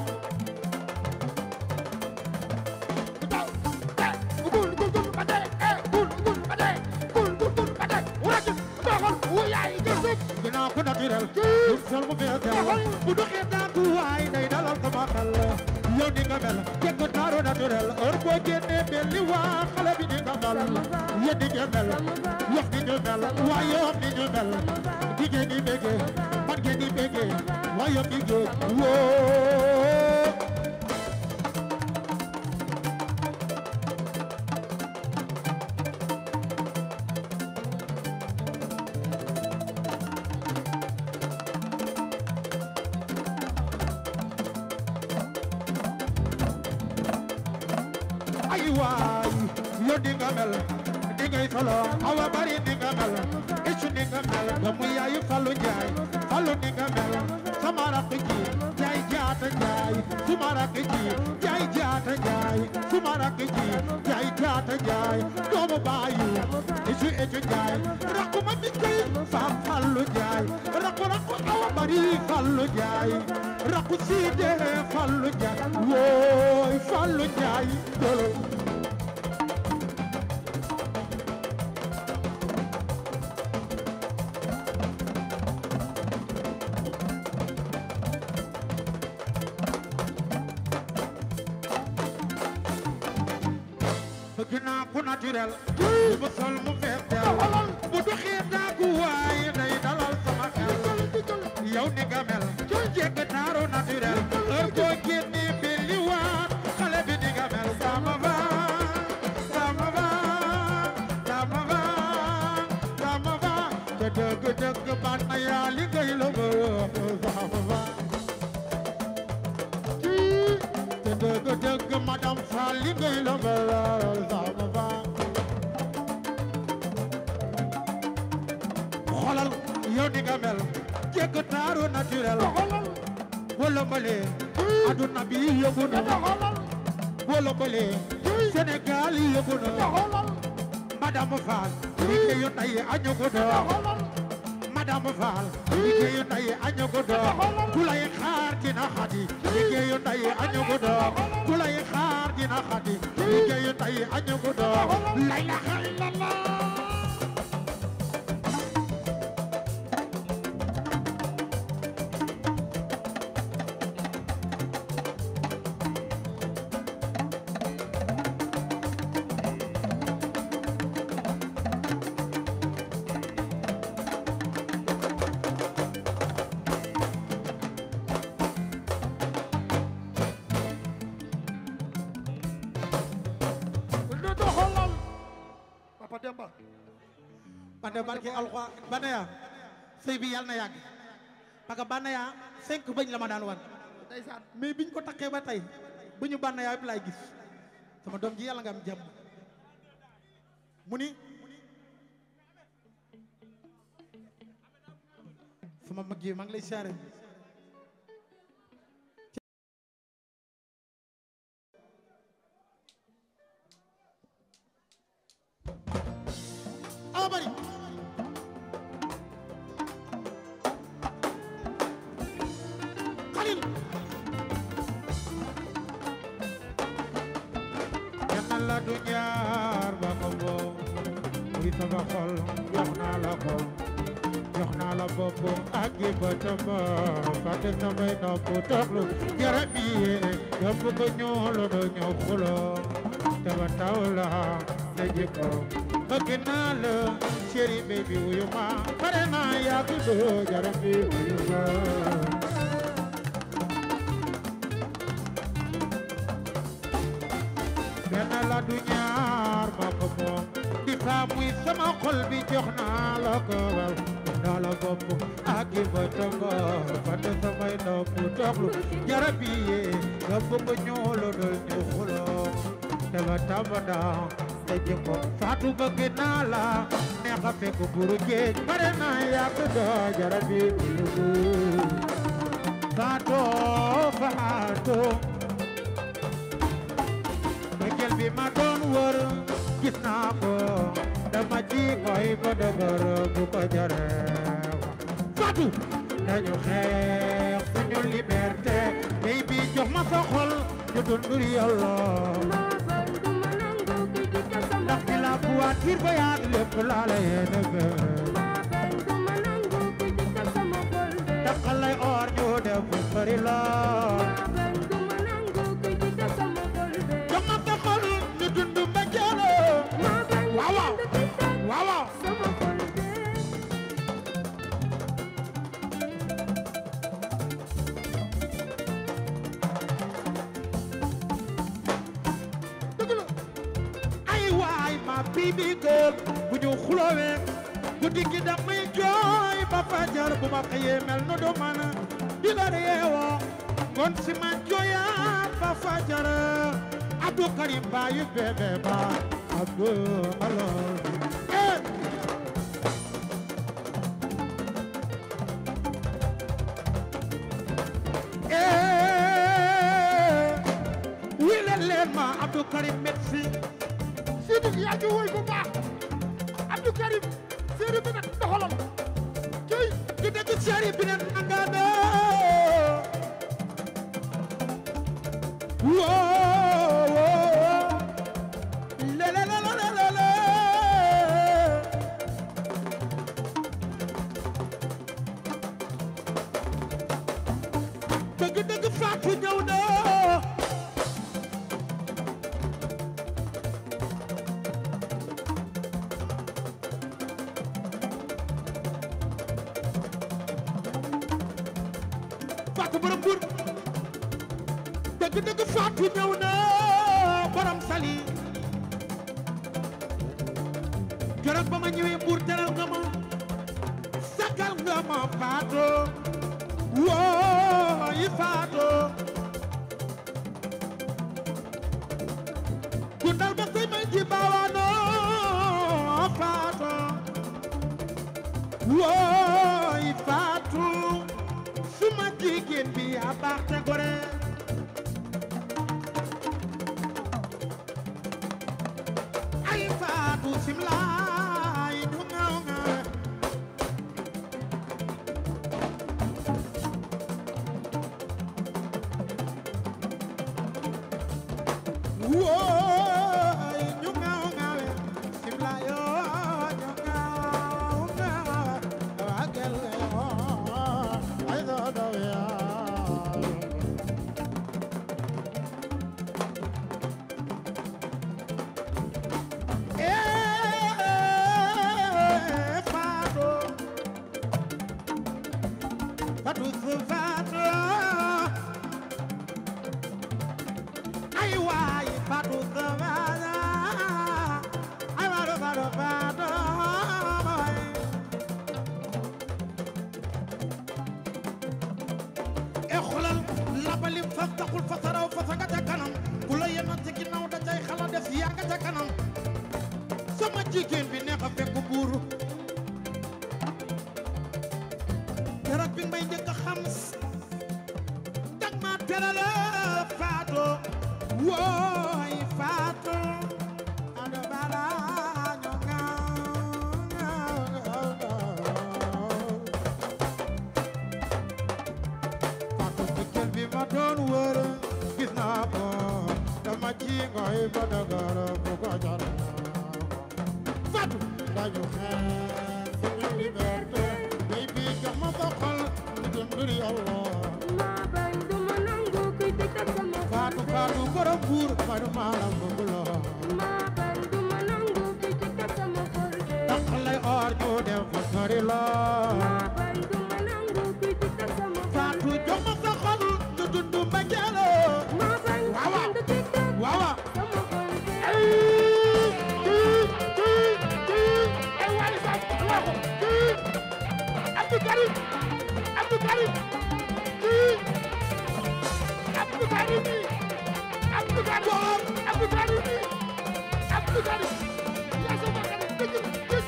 daw eh gul gul gul ba dee eh gul gul ba dee gul gul gul ba dee wakin doxal wu yaay gësëm ginnaaw ko naturel lu sol mu feesel bu doxee daatu waay day dalal sama xel yow ni nga mel jekk taaru naturel heure boo génnee mel ni waa xale bi ni nga mel yéen ni nga mel yox ni ñu mel waa yox ni ñu mel jigéen ñi béggee man ngeen di béggee waa yox ni géej woo ay waay yow ni nga mel ni ngay solo awa bari ni nga mel isu ni nga mel doomu yaayu Fallu Njaay Fallu ni nga mel sama rakk ji jaay jaata jaay suma rakk ji jaay jaata jaay suma rakk ji jaay jaata jaay doomu baayu isu isu jaay rakku ma mi koy faam Fallu Njaay rakku rakku awa bari Fallu Njaay rakku siide Fallu Njaay wooy Fallu Njaay dolo bëgg naa ku naturel bu ma sol mu fees del bu doxee daagu waaye day dalal sama xel yow ni nga mel jekk taaru naturel heure boo génnee belli waat xale bi ni nga mel sama va sama va sama va sama va te dëgg dëgg ban na yaa li ngay la bëgg faal li ngay la melal sama faal xoolal yow ni nga mel jekk taaru naturel doxalal wala mbale aduna bi yëngu na doxalal wala mbale Sénégal yëngu na doxalal madame Fall liggéeyu tey añu ko doon doxalal madame Fall liggéeyu tey añu ko doon ku lay xaar dina xadi liggéeyu tey añu ko doon ku lay xaar dina xadi liggéeyu tey añu ko doon la ilaha illallah ne doxalal Papa Demba man de barke alxuraan Banaya sëy bi yàlla na yàgg parce que Banaya cinq bëñ la ma daan wan ndeysaan mais biñ ko takkee ba tey bu ñu Banaya yëpp laay gis sama doom ji yàlla nga am jàmm mu ni sama mag yi maa ngi lay siyaare awa bari xalil yàlla la du ñaar ba ko boo muy sama xol jox naa la ko jox naa la bopp ak gi bëtam fàtte samay nopp toxlu garab yi yóbbu ko ñoolo do ñëw xulo te ba taw la te jikko bëgg naa la chéri baby wuyu ma pare naa yàgg do garab yi wuyu ma benn la du ñaar ma ko moom di faa muy sama xol bi jox naa la ko waaw naa la bopp ak i bëtam fàtte samay nopp toxlu jarab yi yee nga bëgg ñoolo dol ñu xuloo te ba tambada te jikko faatu bëgg naa la neex a fekk buru géej bare naa yàgg doo jarab yi bulugu faatoo faatoo bëggeel bi ma doon wër gis naa ko dama ci koy ba dëgër bu ko jare Fatou dañu xeex suñu liberté bay bi jox ma sa xol ñu dundur yàlla ndax bi la voiture ba yaat lépp laa la yéene be taxal lay or ñu def bu bari la jox ma sa xol ñu dund mbëggeel waaw waaw waaw waaw dëgg la ay waay ma baby girl bu ñu xulowee guddi gi damay jooy ba fajar bu ma xëyee mel nu du man di la yeewoo ngoon si ma jooyaat ba fajar Abdou Karim baayu bébé ba Abdou alors eh eh wile leen ma Abdou Karim médecin Sidi yaa ngi woy bu baax Abdou Karim séeri bi nag doxalal kii di dëgg ceri bi ne nanga de woo woo le le le le le le dëgg dëgg Fatou ñëw na Fatou borom Mbour dëgg dëgg Fatou ñëw na borom Sali keroog ba ma ñëwee Mbour teral nga ma sagal nga ma Fatou woo yi Fatou ji bawaano faatu wooy faatu suma jigéen bi yaa baax te gore ay faatu simlaay du ngaw ngawe wooy ñu ngaw ngawe simlaay oo ñu ngaw ngawe wagel ay do do yaa Eh, Fatou Fatou su Fatou ay waay Fatou su Fatou ay Fatou Fatou Fatou boy e xolal labalim fas taxul fasaraw fasaga ca kanam ku la yenn ci ginnaaw da cay xala def yaa nga ca kanam sama jigéen bi neex a fekk buur keroog bi may njëkk a xam dag ma terale faato wooy faato ado bala ñoo ngaaw faato jëkkër bi ma doon wër gis naa ko dama ci ngoy ba dagara bu ko jar Fatou dañu xeex suñu liberté bay bi jox ma sa xol ñu jëm ngir yàlla maa bañ du ma nangu kuy tëj sama Fatou Fatou borom buur Fatou maalam bëgg la maa bañ du ma nangu kuy tëj sama xol tax lay or ñu dem fa sori la maa bañ du ma nangu kuy tëj sama xol Fatou jox ma sa xol ñu dund mbëggeel maa bañ Waaw, waaw. kenn du tëj waaw waaw sama xol ay waay sax waxo kii Abdou Karim Abdou Karim kii Abdou Karim nii Abdou Karim Abdou Karim nii Abdou Karim yaa sama Karim dëgg dëgg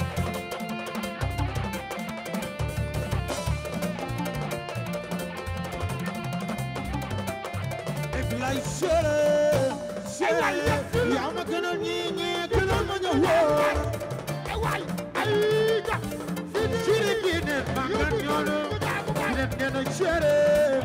et lay sere sere yaa ma gënal ñi ñi gënal ma ñu wóor ay waay ay ja siri bi ne bangan ñoolu bi ne nee na sere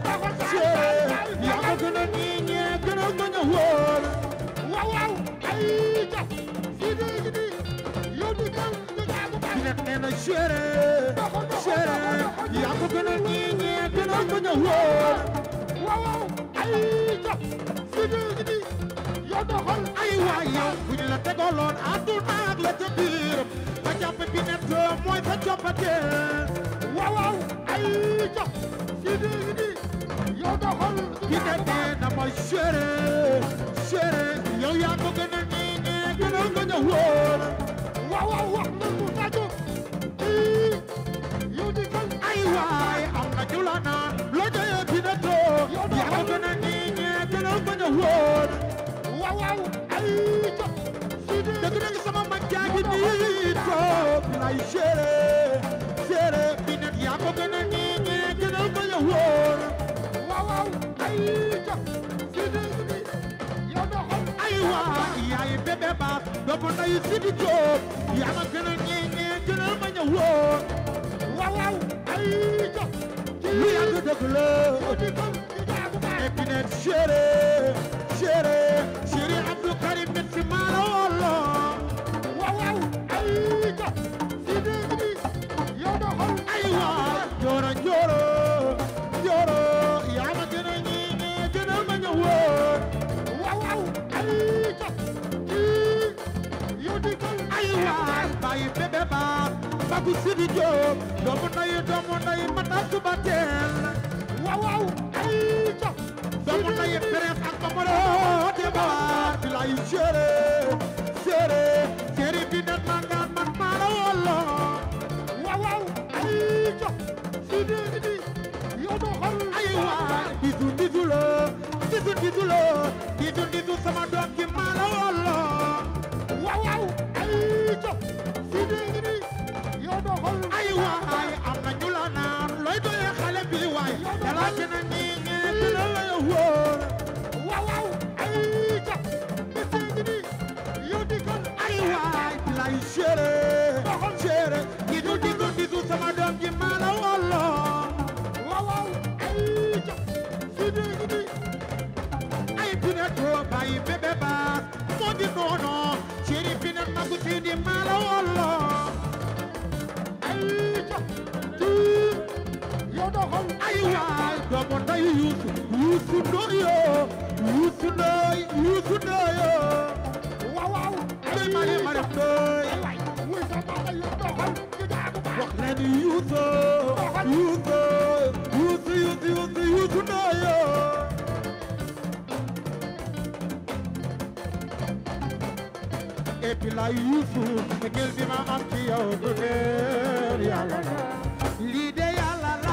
sere yaa ma gënal ñi ñi gënal ma ñu wóor waaw waaw ay ja fii de gi di yow di kan di jaagu bi kan ne nee na sere sere yaa ma gënal ñi ñi gënal ma ñu wóor waaw waaw ay ja fii de gi di yow doxal ay waay yow bu ñu la tegaloon àdduna ak la ca biir ba jàpp bi ne mooy sa coppite waaw waaw ay ja fii de gi di yow doxal bi ne nee na ma sere sere yow yaa ko gënal ñi ñi gënal ma ñu wóor waaw waaw wax na mu tàggu ii yow di kan ay waay am na ñu la naan loo jëyee bi ne too yaa ko gënal ñi ñi gënal ma ñu wóor waaw waaw ay ja fii de dëgg dëgg sama mag jaa ngi nii toog lay sere sere bi ne yaa ko gënal ñi ñi gënal ma ñu wóor waaw waaw ay ja fii de gi di yow doxal ay waay yaay bébé baas doomu ndeyu Sidi Diop yaa ma gënal ñii ñii gënal ma ñëw woon waaw waaw ay ja lu yàgg dëgg la yow di kan di jaagu kan Épinette chéri chéri chéri Abdou Karim mit si maalo wolo waaw waaw ay ja fii de gi di yow doxal ay waay jooro jooro jooro yaa ma gënal ñii ñii gënal ma ñëw woon waaw waaw ay ja kii yow di kan ay waay bàyyi bébé baas bagu Sidi Diop doomu ndeyu doomu ndeyu Matar Suba Teel waaw waaw ay ja doomu ndeyu Prince ak Mamadou Demba bilay chéri chéri chéri bi net man ngaan man maa la wolo waaw waaw ay ja fii de gi di yow doxal ay waay bisu bisu la bisu bisu la bisu bisu sama doom ji maa la wolo waaw yàlla ci na nii ngeen dina la wóor waaw waaw ay ca monsieur ngi nii yow di kon ay waay lay chéri chéri digu digu digu sama doom ji maa la wolo waaw waaw ay ca Sidi ngi nii ay pinet to bàyyi bébé baas moo di noono chéri pinet magu si di maa la wolo ay ca kii yow doxal ay waay doomu nday yuusu yuusu ndoyo yuusu ndoy yuusu ndoyo waaw waaw ndoy mari mari ndoy ay waay wuy sa baba yow doxal ñu jaagu baax wax leen yuusu yuusu yuusu yuusu yuusu yuusu ndoyo et puis la yuusu mbëggeel bi ma am ci yow du leer yàlla la lii de yàlla la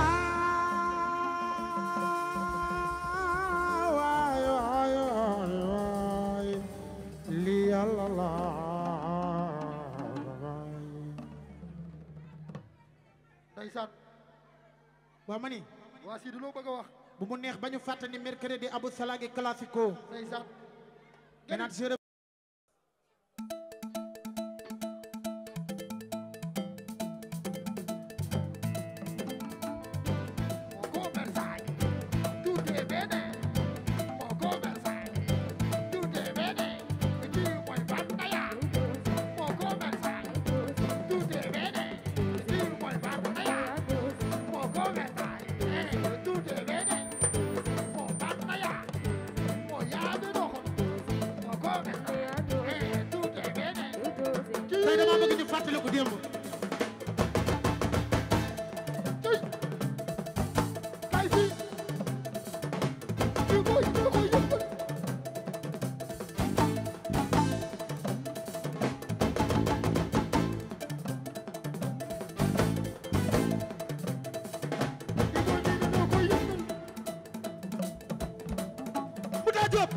waay waay waay waay lii yàlla la ndeysaan waa ma ni waa Sidi loo bëgg a wax bu mu neex ba ñu fàttali mercredi Abou Salagi classico ndeysaan Maintenant, je rep- Poco Versailles, tu te vede. Poco Versailles, tu te vede. Aquí voy batalla. Poco Versailles, tu te vede. Aquí voy batalla. Poco Versailles, eh, tu te vede. Poco batalla. Voy a de rojo. Poco Versailles, eh, tu te vede. tey dama bëgg ñu fàttali ko démb Tey kay fii ñu koy ñu koy yëngal ñu koy yëngal bu daa jóob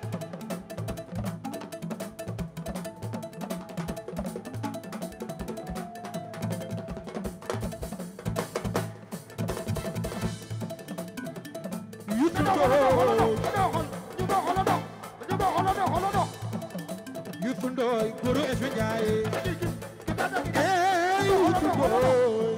Youssou Ndoye Youssou Ndoye goro Esme Ndiaye eh Youssou Ndoye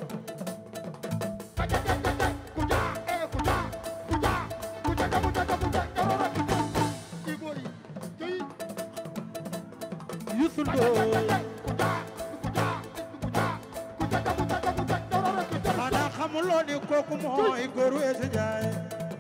Youssou Ndoye xanaa xamuloo ni kooku mooy goro Esme Ndiaye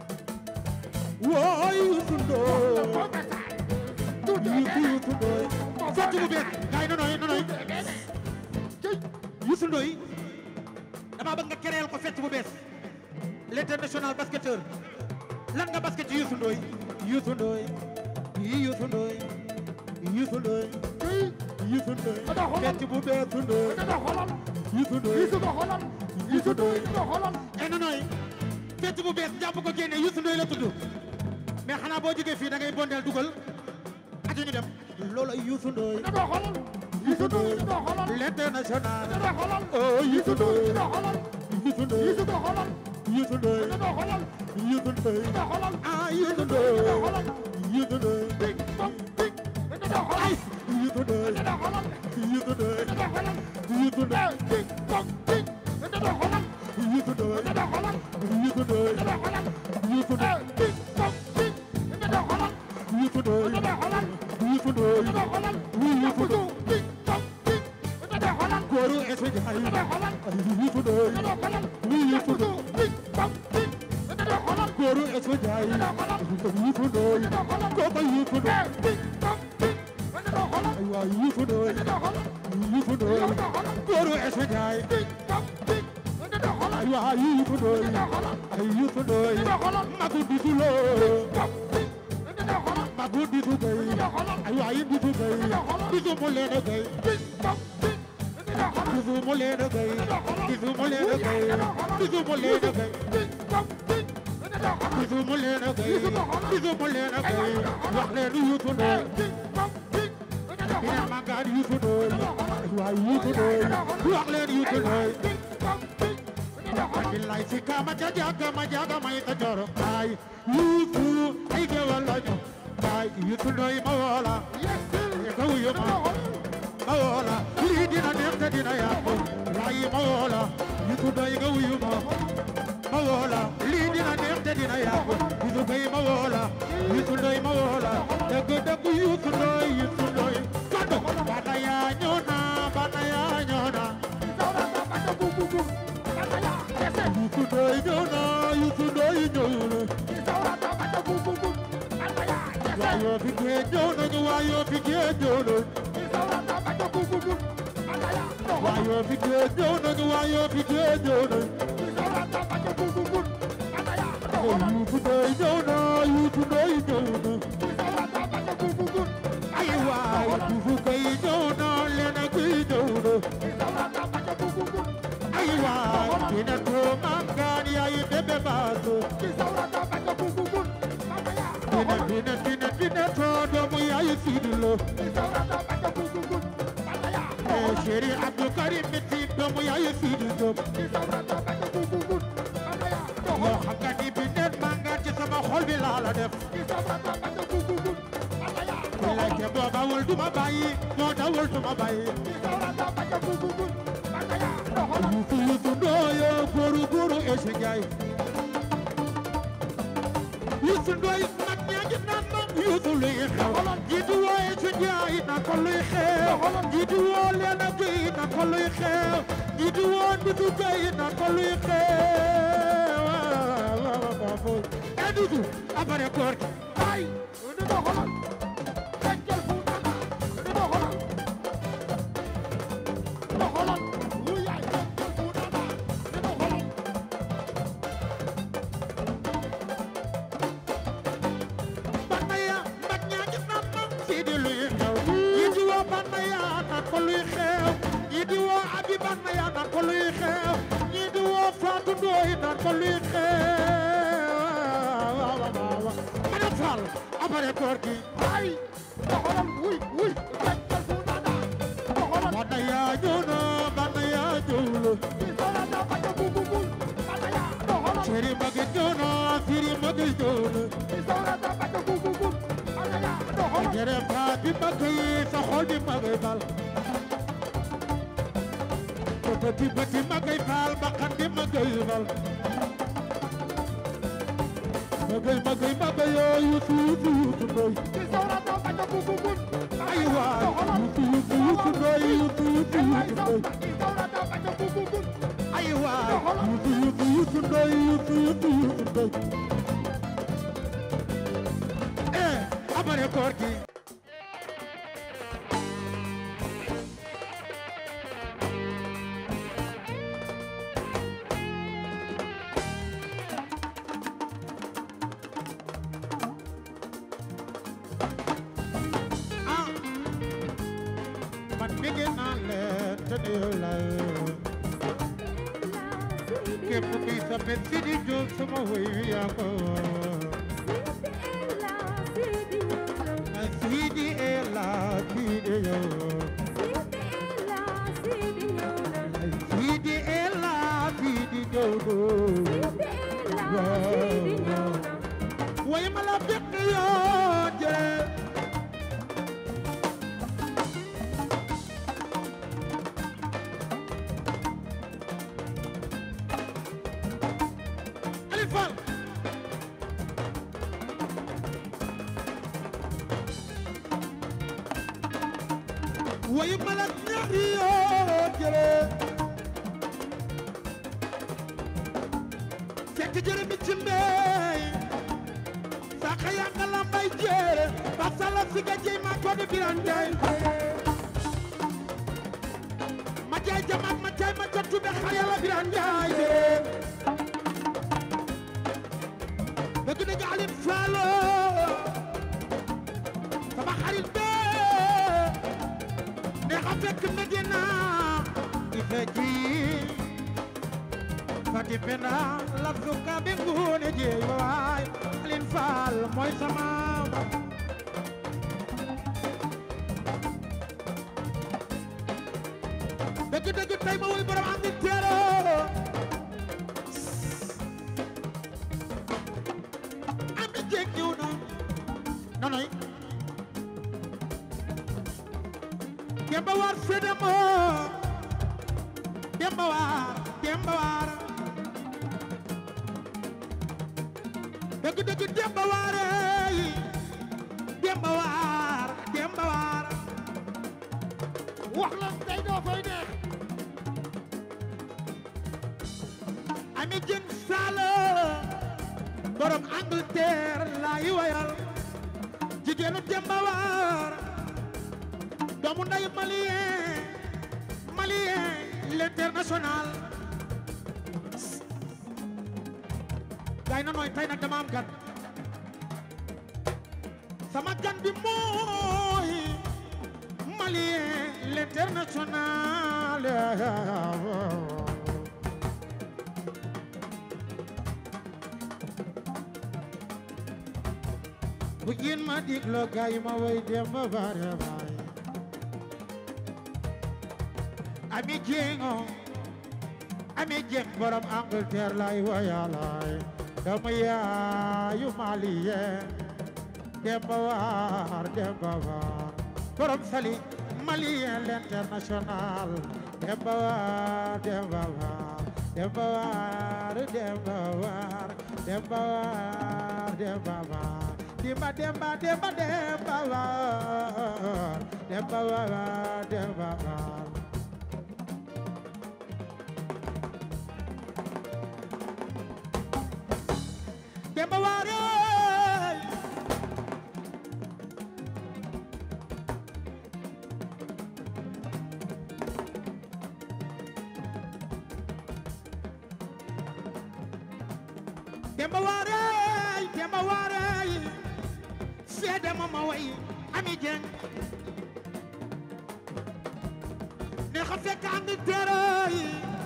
woo Youssou Ndoye Youssou Youssou Ndoye sotti bu bees gaay nonoy nonoy Youssou Ndoye dama bëgg nga créer ko fête bu bees l'international basketteur lan nga basket ci Youssou Ndoye Youssou Ndoye yi Youssou Ndoye Youssou Ndoye Youssou Ndoye fête bu bees Ndoye Youssou Ndoye Youssou Ndoye eh nonoy fête bu bees jàpp ko génne Youssou Ndoye la tudd mais xanaa boo jógee fii da ngay bondeel dugal aja ñu dem loolu ay Youssou Ndoye Youssou Ndoye l'international oh Youssou Ndoye Youssou Ndoye Youssou Ndoye Youssou Ndoye ah Youssou Ndoye Youssou Ndoye ay Youssou Ndoye Youssou Ndoye Youssou Ndoye Youssou Ndoye Youssou Ndoye Youssou Ndoye Youssou Ndoye Youssou Ndoye oui Youssou Ndoye góoru Esme Ndiaye Youssou Ndoye oui Youssou Ndoye góoru Esme Ndiaye Youssou Ndoye kooku Youssou Ndoye ay waay Youssou Ndoye Youssou Ndoye góoru Esme Ndiaye ay waay Youssou Ndoye ay Youssou Ndoye magu disu loo magu disu gay ay waay disu gay disu mu leen a gay disu mu leen a gay disu mu leen a gay disu mu leen a gay disu mu leen a gay disu mu leen a gay wax leen Youssou Ndoye ina magaan Youssou Ndoye ay waay Youssou Ndoye wax leen Youssou Ndoye billaay si kama ja jaga ma jaga may ta joro ay yuusu ay gewal lañu ay yuusu doy ma woola e ka wuyu ma ma woola lii dina neex te dina yàqu laay ma woola yuusu doy nga wuyu ma ma woola lii dina neex te dina yàqu yuusu doy ma woola yuusu doy ma woola dëgg dëgg yuusu doy yuusu doy kado bana yaa ñëw na bana yaa ñëw na yuusu doy ñëw na yuusu doy ñëw na waayoo fi gee ñëw nañu waayoo fi gee ñëw nañu waayoo fi gee ñëw nañu waayoo fi gee ñëw nañu yuusu doy ñëw na yuusu doy ñëw na ay waay duufu koy ñëw na lena koy ñëw na ay waay dina to mangaan yaay bébé baaso dina dina dina dina to doomu yaay Sidi Lo eh chéri Abdou Karim Miti doomu yaay Sidi Diop yoo xam nga ni bi neen mangaan ci sama xol bi laa la def billaay te boo bawul duma bàyyi boo dawul duma bàyyi yuusu yuusu ndooyo góoru góoru Ese Njaay yuusu ndooy mag ñaa ngi naan ma yuusu luy xew jiitu woo Ese Njaay na ko luy xew jiitu woo Leena Gey na ko luy xew jiitu woo Ndudu Gey na ko luy xew e Ndudu abare koor gi Banaya mag ñaa ngi naan ma Sidi luy xew jiitu woo Banaya na ko luy xew jiitu woo Abi Banaya na ko luy xew jiitu woo Fatou Ndoye na ko luy xew Mana Fall abare koor gi Banaya ñëw na Banaya ñëw la Chéri magi ñëw na Siri magi ñëw na Jere faa bi magi sa xol bi magi bal Bëti bëti magi bal bakkan bi magi bal Magi magi magi yoo yuusu yuusu yuusu ndoy ay waay yuusu yuusu yuusu ndoy yuusu yuusu yuusu ndoy ay waay yuusu yuusu yuusu ndoy yuusu yuusu yuusu ndoy eh abare koor gi ah man bëgg naa leen te nuyu la képp kuy sape Sidi Diop sama woy wi yaa ko Sidi Ela Sidi yo Sidi Ela Sidi Jodo way ma la bëgg yoo jëre Aliou Fall way ma la ñaari yoo jëre fekk jëre mi ci mbey saka yaa nga la mbay jëre ba sala si ga jey ma ko de biran jey ma jey jamaat ma jey ma jottu be xaya la biran jey jëre bëgg na nga Aliou Fall sama xarit be ne xa fekk Medina i feji fati penda la suka be ngune jeey waay Aliou Fall mooy sama dëgg dëgg tey ma woy borom andi teero jéeg ñëw na nonoy Demba War Fedemo Demba War Demba War dëgg dëgg Demba War yi Demba War Demba War wax leen tey doo fay neex Ami Jën Sala borom Angleterre laay wayal jigéenu Demba War doomu nday malien malien l'international gaay na nooy tey nag dama am gan sama gan bi mooy malien l'international bu ngeen ma digloo gaay ma way Demba War baay ami jéego ami jéeg borom Angleterre lay wayalaay dama yaayu malien Demba War Demba War borom sali malien l'international Demba War Demba War Demba War Demba War Demba War Demba War Demba Demba Demba Demba War Demba War Demba War Demba War ey Demba War ey Demba War ey seede ma ma way Ami Jeng ne xa fekk Angleterre yi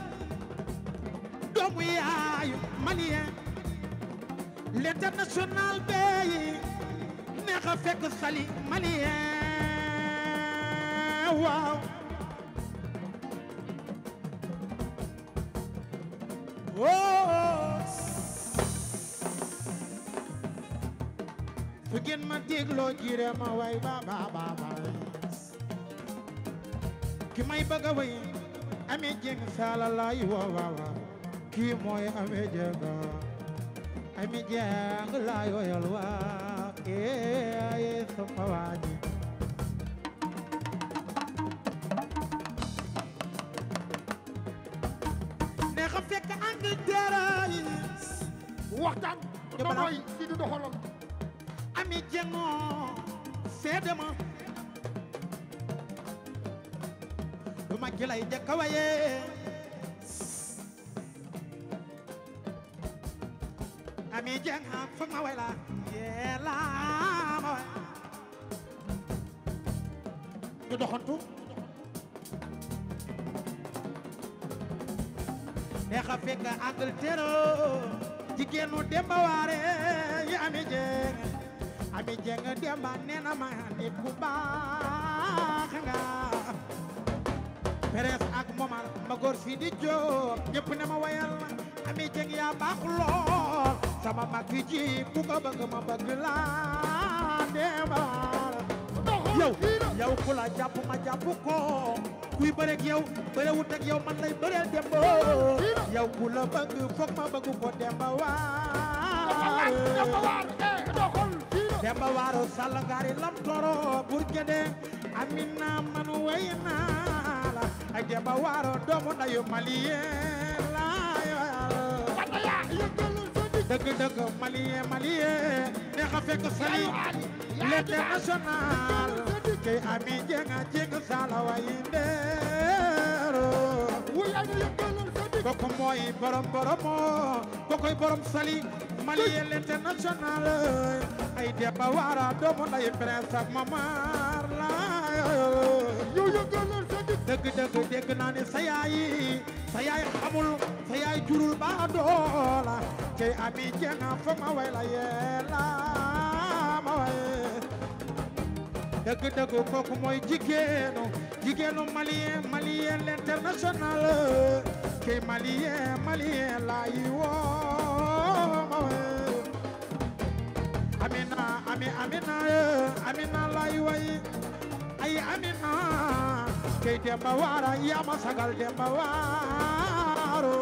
doomu yaayu malien l'international bay neex a fekk sali malien waaw oh fu ngeen ma dégloo jire ma way ba ba ba ba ki may bëgg a way amee jeng saala lay woo waaw waaw kii mooy amee jeng ami jeng lay woyal waa ee ay sama waaji ne xa fekk Angleterre yi waxtaan Demba ba la. mooy di du doxalal ami jengo seede ma du ma ki lay jëkk a waye ami jeng ha foog ma way la yee la ma way ñu doxantu neexa fekk Angleterre jigéenu Demba Waare yi ami jeng ami jeng Demba nee na ma nit ku baax nga Peres ak Momar ma góor si di jóg ñëpp ne ma wayal ami jeng yaa baax lool sama mag yi ji ku ko bëgg ma bëgg la Demba Waare doxal yow kii la yow ku la jàpp ma jàpp ko kuy bëreeg yow bërewut ak yow man lay bëreel demba yow ku la bëgg foog ma bëgg ko demba waar Demba War eh doxal kii la demba waaro sall ngaari lam toro bur gede amina man way naa la ay demba waaro doomu ndayu malien la Bata yaa yëngalal sa nit dëgg dëgg malien malien neex a fekk sali Yaayu Ali yaa l'international kay ami jenga jeng sala wayi ndeero wuy ana yëngalal sa nit koko mooy borom boromo kokoy borom sali malien l'international ay deba wara doomu nday prince ak mamar la yow yëngalal sa nit dëgg dëgg dégg naa ne sa yaay sa yaay xamul sa yaay jurul ba doola kay ami jenga fo ma way la yeela ma way dëgg dëgg kooku mooy jigéenu jigéenu malien malien l'international kay malien malien laa yi woo ma we amina lay way ay amina kay demba waara yaa ma sagal demba waaro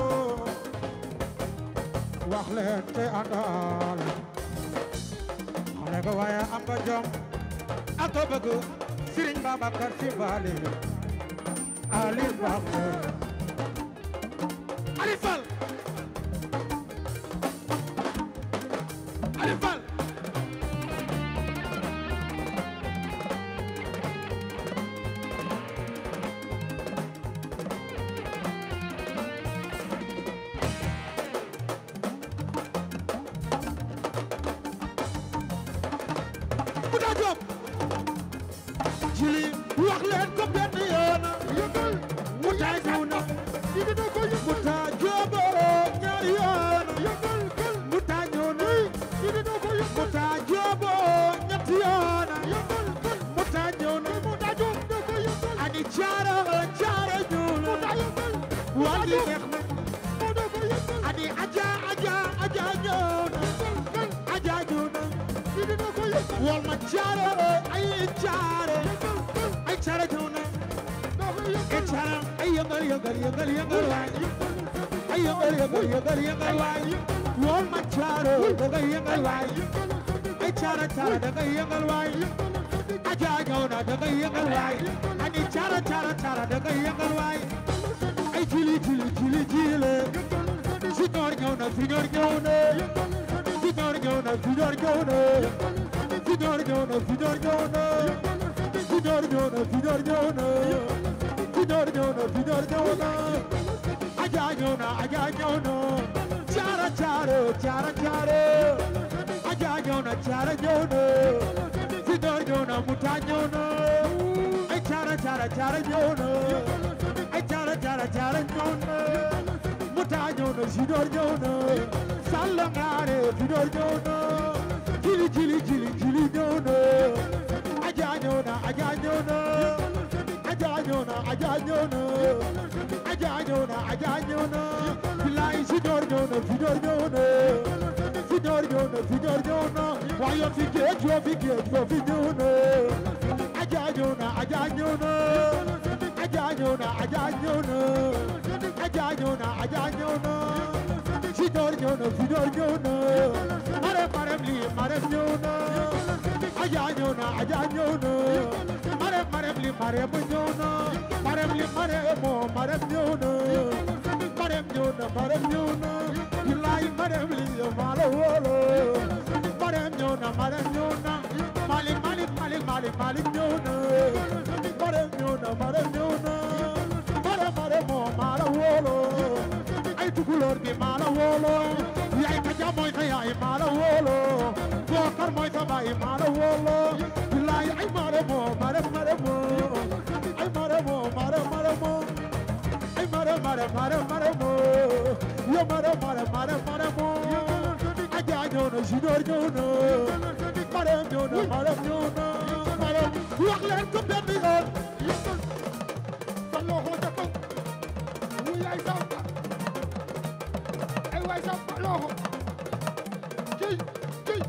wax leen te àndal xale nga waaye am nga jom ak a bëgg Serigne Babacar Sy Bali Ali Bakar Ali Fall Ali Fall Mouta Diop jili wax leen ko benn yoon yëngal Mouta ñëw na di dina ko yëngal Mouta Diop ñaari yoon yëngal kal Mouta ñëw na di dina ko yëngal Mouta Diop ñetti yoon yëngal kal Mouta ñëw na Mouta Diop da ko yëngal ani caara caara ñëw na Mouta yëngal waa gi neex na moo da ko yëngal ani aja aja aja ñëw na kal aja ñëw na di dina ko yëngal wal ma caara ay caara yëngal kal ay caara ñëw na da ko ay yëngal caara ay yëngal yëngal yëngal yëngal waay ay yëngal yëngal yëngal yëngal waay wal ma caara da ngay yëngal waay ay caara caara da ngay yëngal waay aja ñëw na da ngay yëngal waay ani caara caara caara da ngay yëngal waay ay jili jili jili jili Signor ñëw na signor ñëw na signor ñëw na signor ñëw na signor ñëw na signor ñëw na signor ñëw na signor ñëw na signor ñëw na signor ñëw na aja ñëw na aja ñëw na caara caara caara caara aja ñëw na caara ñëw na signor ñëw na muta ñëw na ay caara caara caara ñëw na ay caara caara caara ñëw na muta ñëw na signor ñëw na salla ngaare signor ñëw na jili jili jili jili ñëw na aja ñëw na aja ñëw na aja ñëw na aja ñëw na aja ñëw na aja ñëw na bilaay signor ñëw na signor ñëw na signor ñëw na signor ñëw na waaye fi géej yoo fi géej yoo fi ñëw na aja ñëw na aja ñëw na aja ñëw na aja ñëw na aja ñëw na aja ñëw na signor ñëw na signor ñëw na marem marem lii marem ñëw na aja ñëw na aja ñëw na marem marem lii marem ñëw na marem lii marem moo marem ñëw na marem ñëw na marem ñëw na bilaay marem lii maa la wóolo marem ñëw na marem ñëw na malik malik malik malik malik ñëw na marem ñëw na marem ñëw na marem marem moo maa la wóolo ay tukulóor bi maa la wóolo yaay ka jam mooy sa yaay maa la wóolo bookar mooy sa baay maa la wóolo bilaay ay mare moo mare mare moo ay mare moo mare mare moo ay mare mare mare mare moo yo mare mare mare mare moo aja ñëw na junior ñëw na mare ñëw na mare ñëw na mare wax leen ko benn yoon sa loxo ca kaw wuy ay samba ay waay samba loxo ciy ciy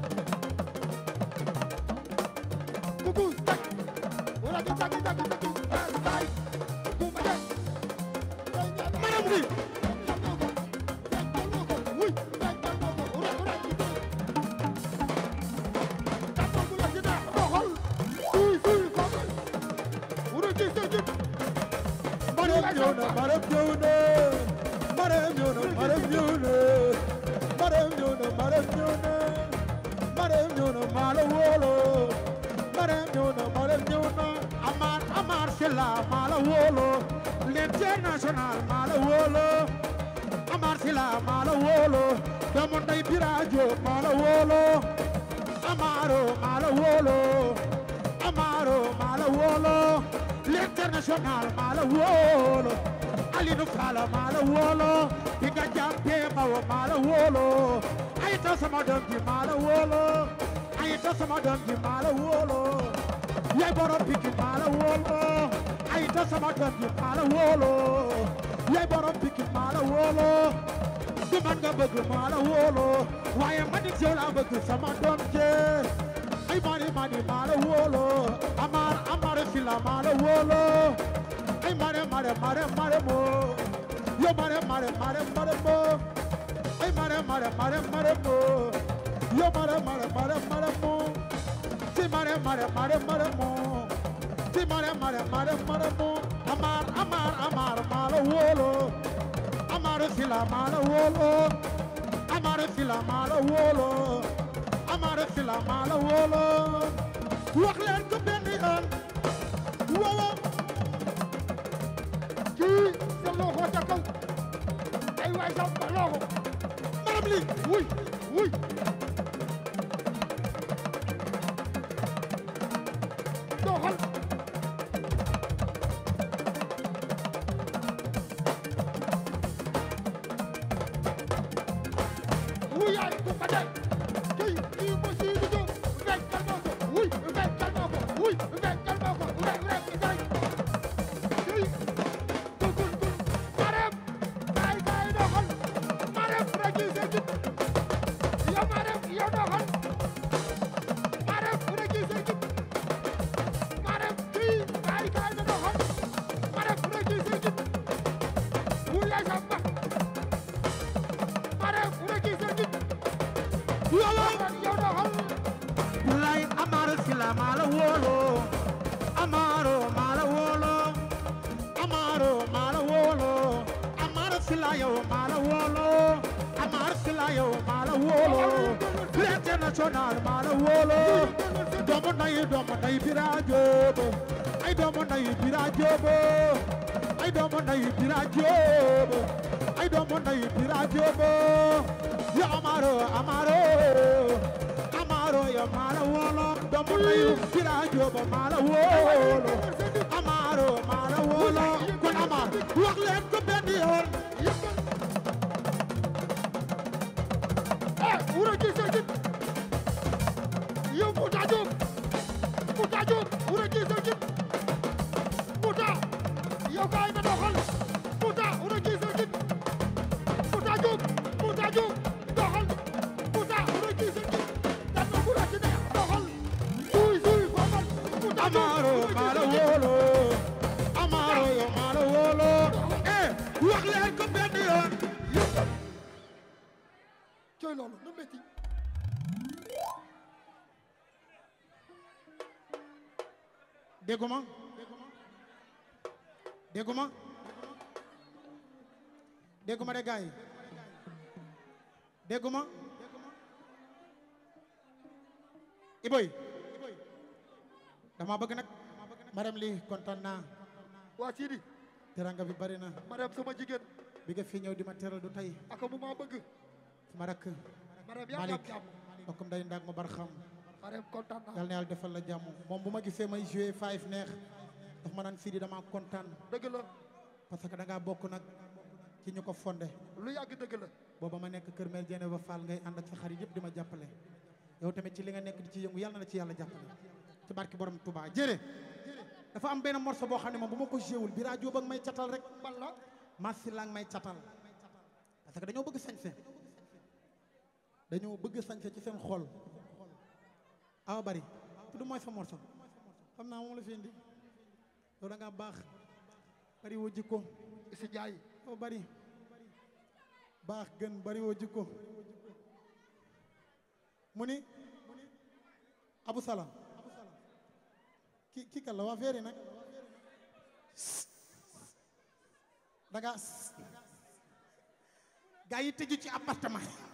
kuku tak wala di tak tak tak tak tak ku ma dem maram gi wuy tak tak loxo ura ura ci tak tak bu la ci da doxal suy suy ko ura ci sa jib Marem ñëw na marem ñëw na marem ñëw na marem ñëw na marem ñëw na marem ñëw na marem ñëw na maa la wóolo marem ñëw na marem ñëw na Amar Amar Silla maa la wóolo l'international maa la wóolo Amar Silla maa la wóolo doomu ndey Birajo maa la wóolo Amaro maa la wóolo Amaro maa la wóolo l'international maa la wóolo Alinu Fala maa la wóolo di nga jàppee Mawo maa la wóolo ayita sama doom ji maa la wóolo ayita sama doom ji maa la wóolo yaay borom Pikine maa la wóolo ayita sama doom ji maa la wóolo yaay borom Pikine maa la wóolo du man nga bëgg maa la wóolo waaye man it yow laa bëgg sama doom jee ay mare mare mare wolo amar amar fila mare wolo ay mare mare mare mare mo yo mare mare mare mare mo ay mare mare mare mare mo yo mare mare mare mare mo si mare mare mare mare mo si mare mare mare mare mo amar amar amar mare wolo amar fila mare wolo amar fila mare wolo amara fila mala wolo wax leen ko benn yoon wowo kii sa loxo ca kaw ay waay sa loxo maram li wuy wuy doxal wuy yaay ku ko def kii kii mo si du jóg fekk kalma ko wuy fekk kalma ko wuy fekk kalma ko rek rek rek kii dugul dul marem kaay kaay doxal marem rek yi sa jub yow marem yow doxal marem rek yi sa jub marem kii kaay kaay na doxal marem rek yi sa jub wuy yaay sa mbax marem rek yi sa jub yow yow doxal Lay amaro sila mala wolo amaro mala wolo amaro mala wolo amaro sila yo mala wolo amaro sila yo mala wolo international mala wolo domo nay domo nay bira jobo ay domo nay bira jobo ay domo nay bira jobo ay domo nay bira jobo yo amaro amaro amaro yo mala wolo domo nay bira jobo mala wolo amaro mala wolo kon amar wax leen ko benn yoon eh wuro ji sa jib yow Mouta Diop Mouta Diop wuro ji sa jib Mouta yow kaay na doxal Mouta wuro ji sa jib Mouta Diop Mouta Diop doxal Mouta wuro ji sa jib dan na wuro ci ne doxal suy suy foomal Mouta Diop amaro wuro ji sa mala jib. wolo amaro yo mala wolo eh wax leen ko benn yoon cooy loolu nu métti dégguma dégguma dégguma de gaay dégguma iboy dama bëgg nag madame li kontaan naa waa Sidi teranga bi bari na madame sama jigéen bi nga fi ñëw di ma teral du tey aka mu maa bëgg sama rakk madame yaa ngi am Malick jàmm mbokkum day ndaag ma bar xam madame kontaan naa yal na yàlla defal la jàmm moom bu ma gisee may joué five neex daf ma naan Sidi dama kontaan dëgg la parce que da ngaa bokk nag ci ñu ko fondé lu yàgg dëgg la booba ma nekk kër mère Diène ba Fall ngay ànd ak sa xarit yëpp di ma jàppale yow tamit ci li nga nekk di ci yëngu yàlla na la ci yàlla jàppale ci barki borom Touba jërë dafa am benn morceau boo xam ne moom bu ma ko jéewul bi rajo ba may catal rek man la Massi la may catal parce que dañoo bëgg sañse dañoo bëgg sañse ci seen xol awa bari tudd mooy sa morceau xam naa moom la fi indi yow da ngaa baax bari woo jikko si jaay awa bari baax gën bari woo jikko mu ni Abu Salam ki ki kan la waa feeri nag da ngaa gaa yi tëju ci appartement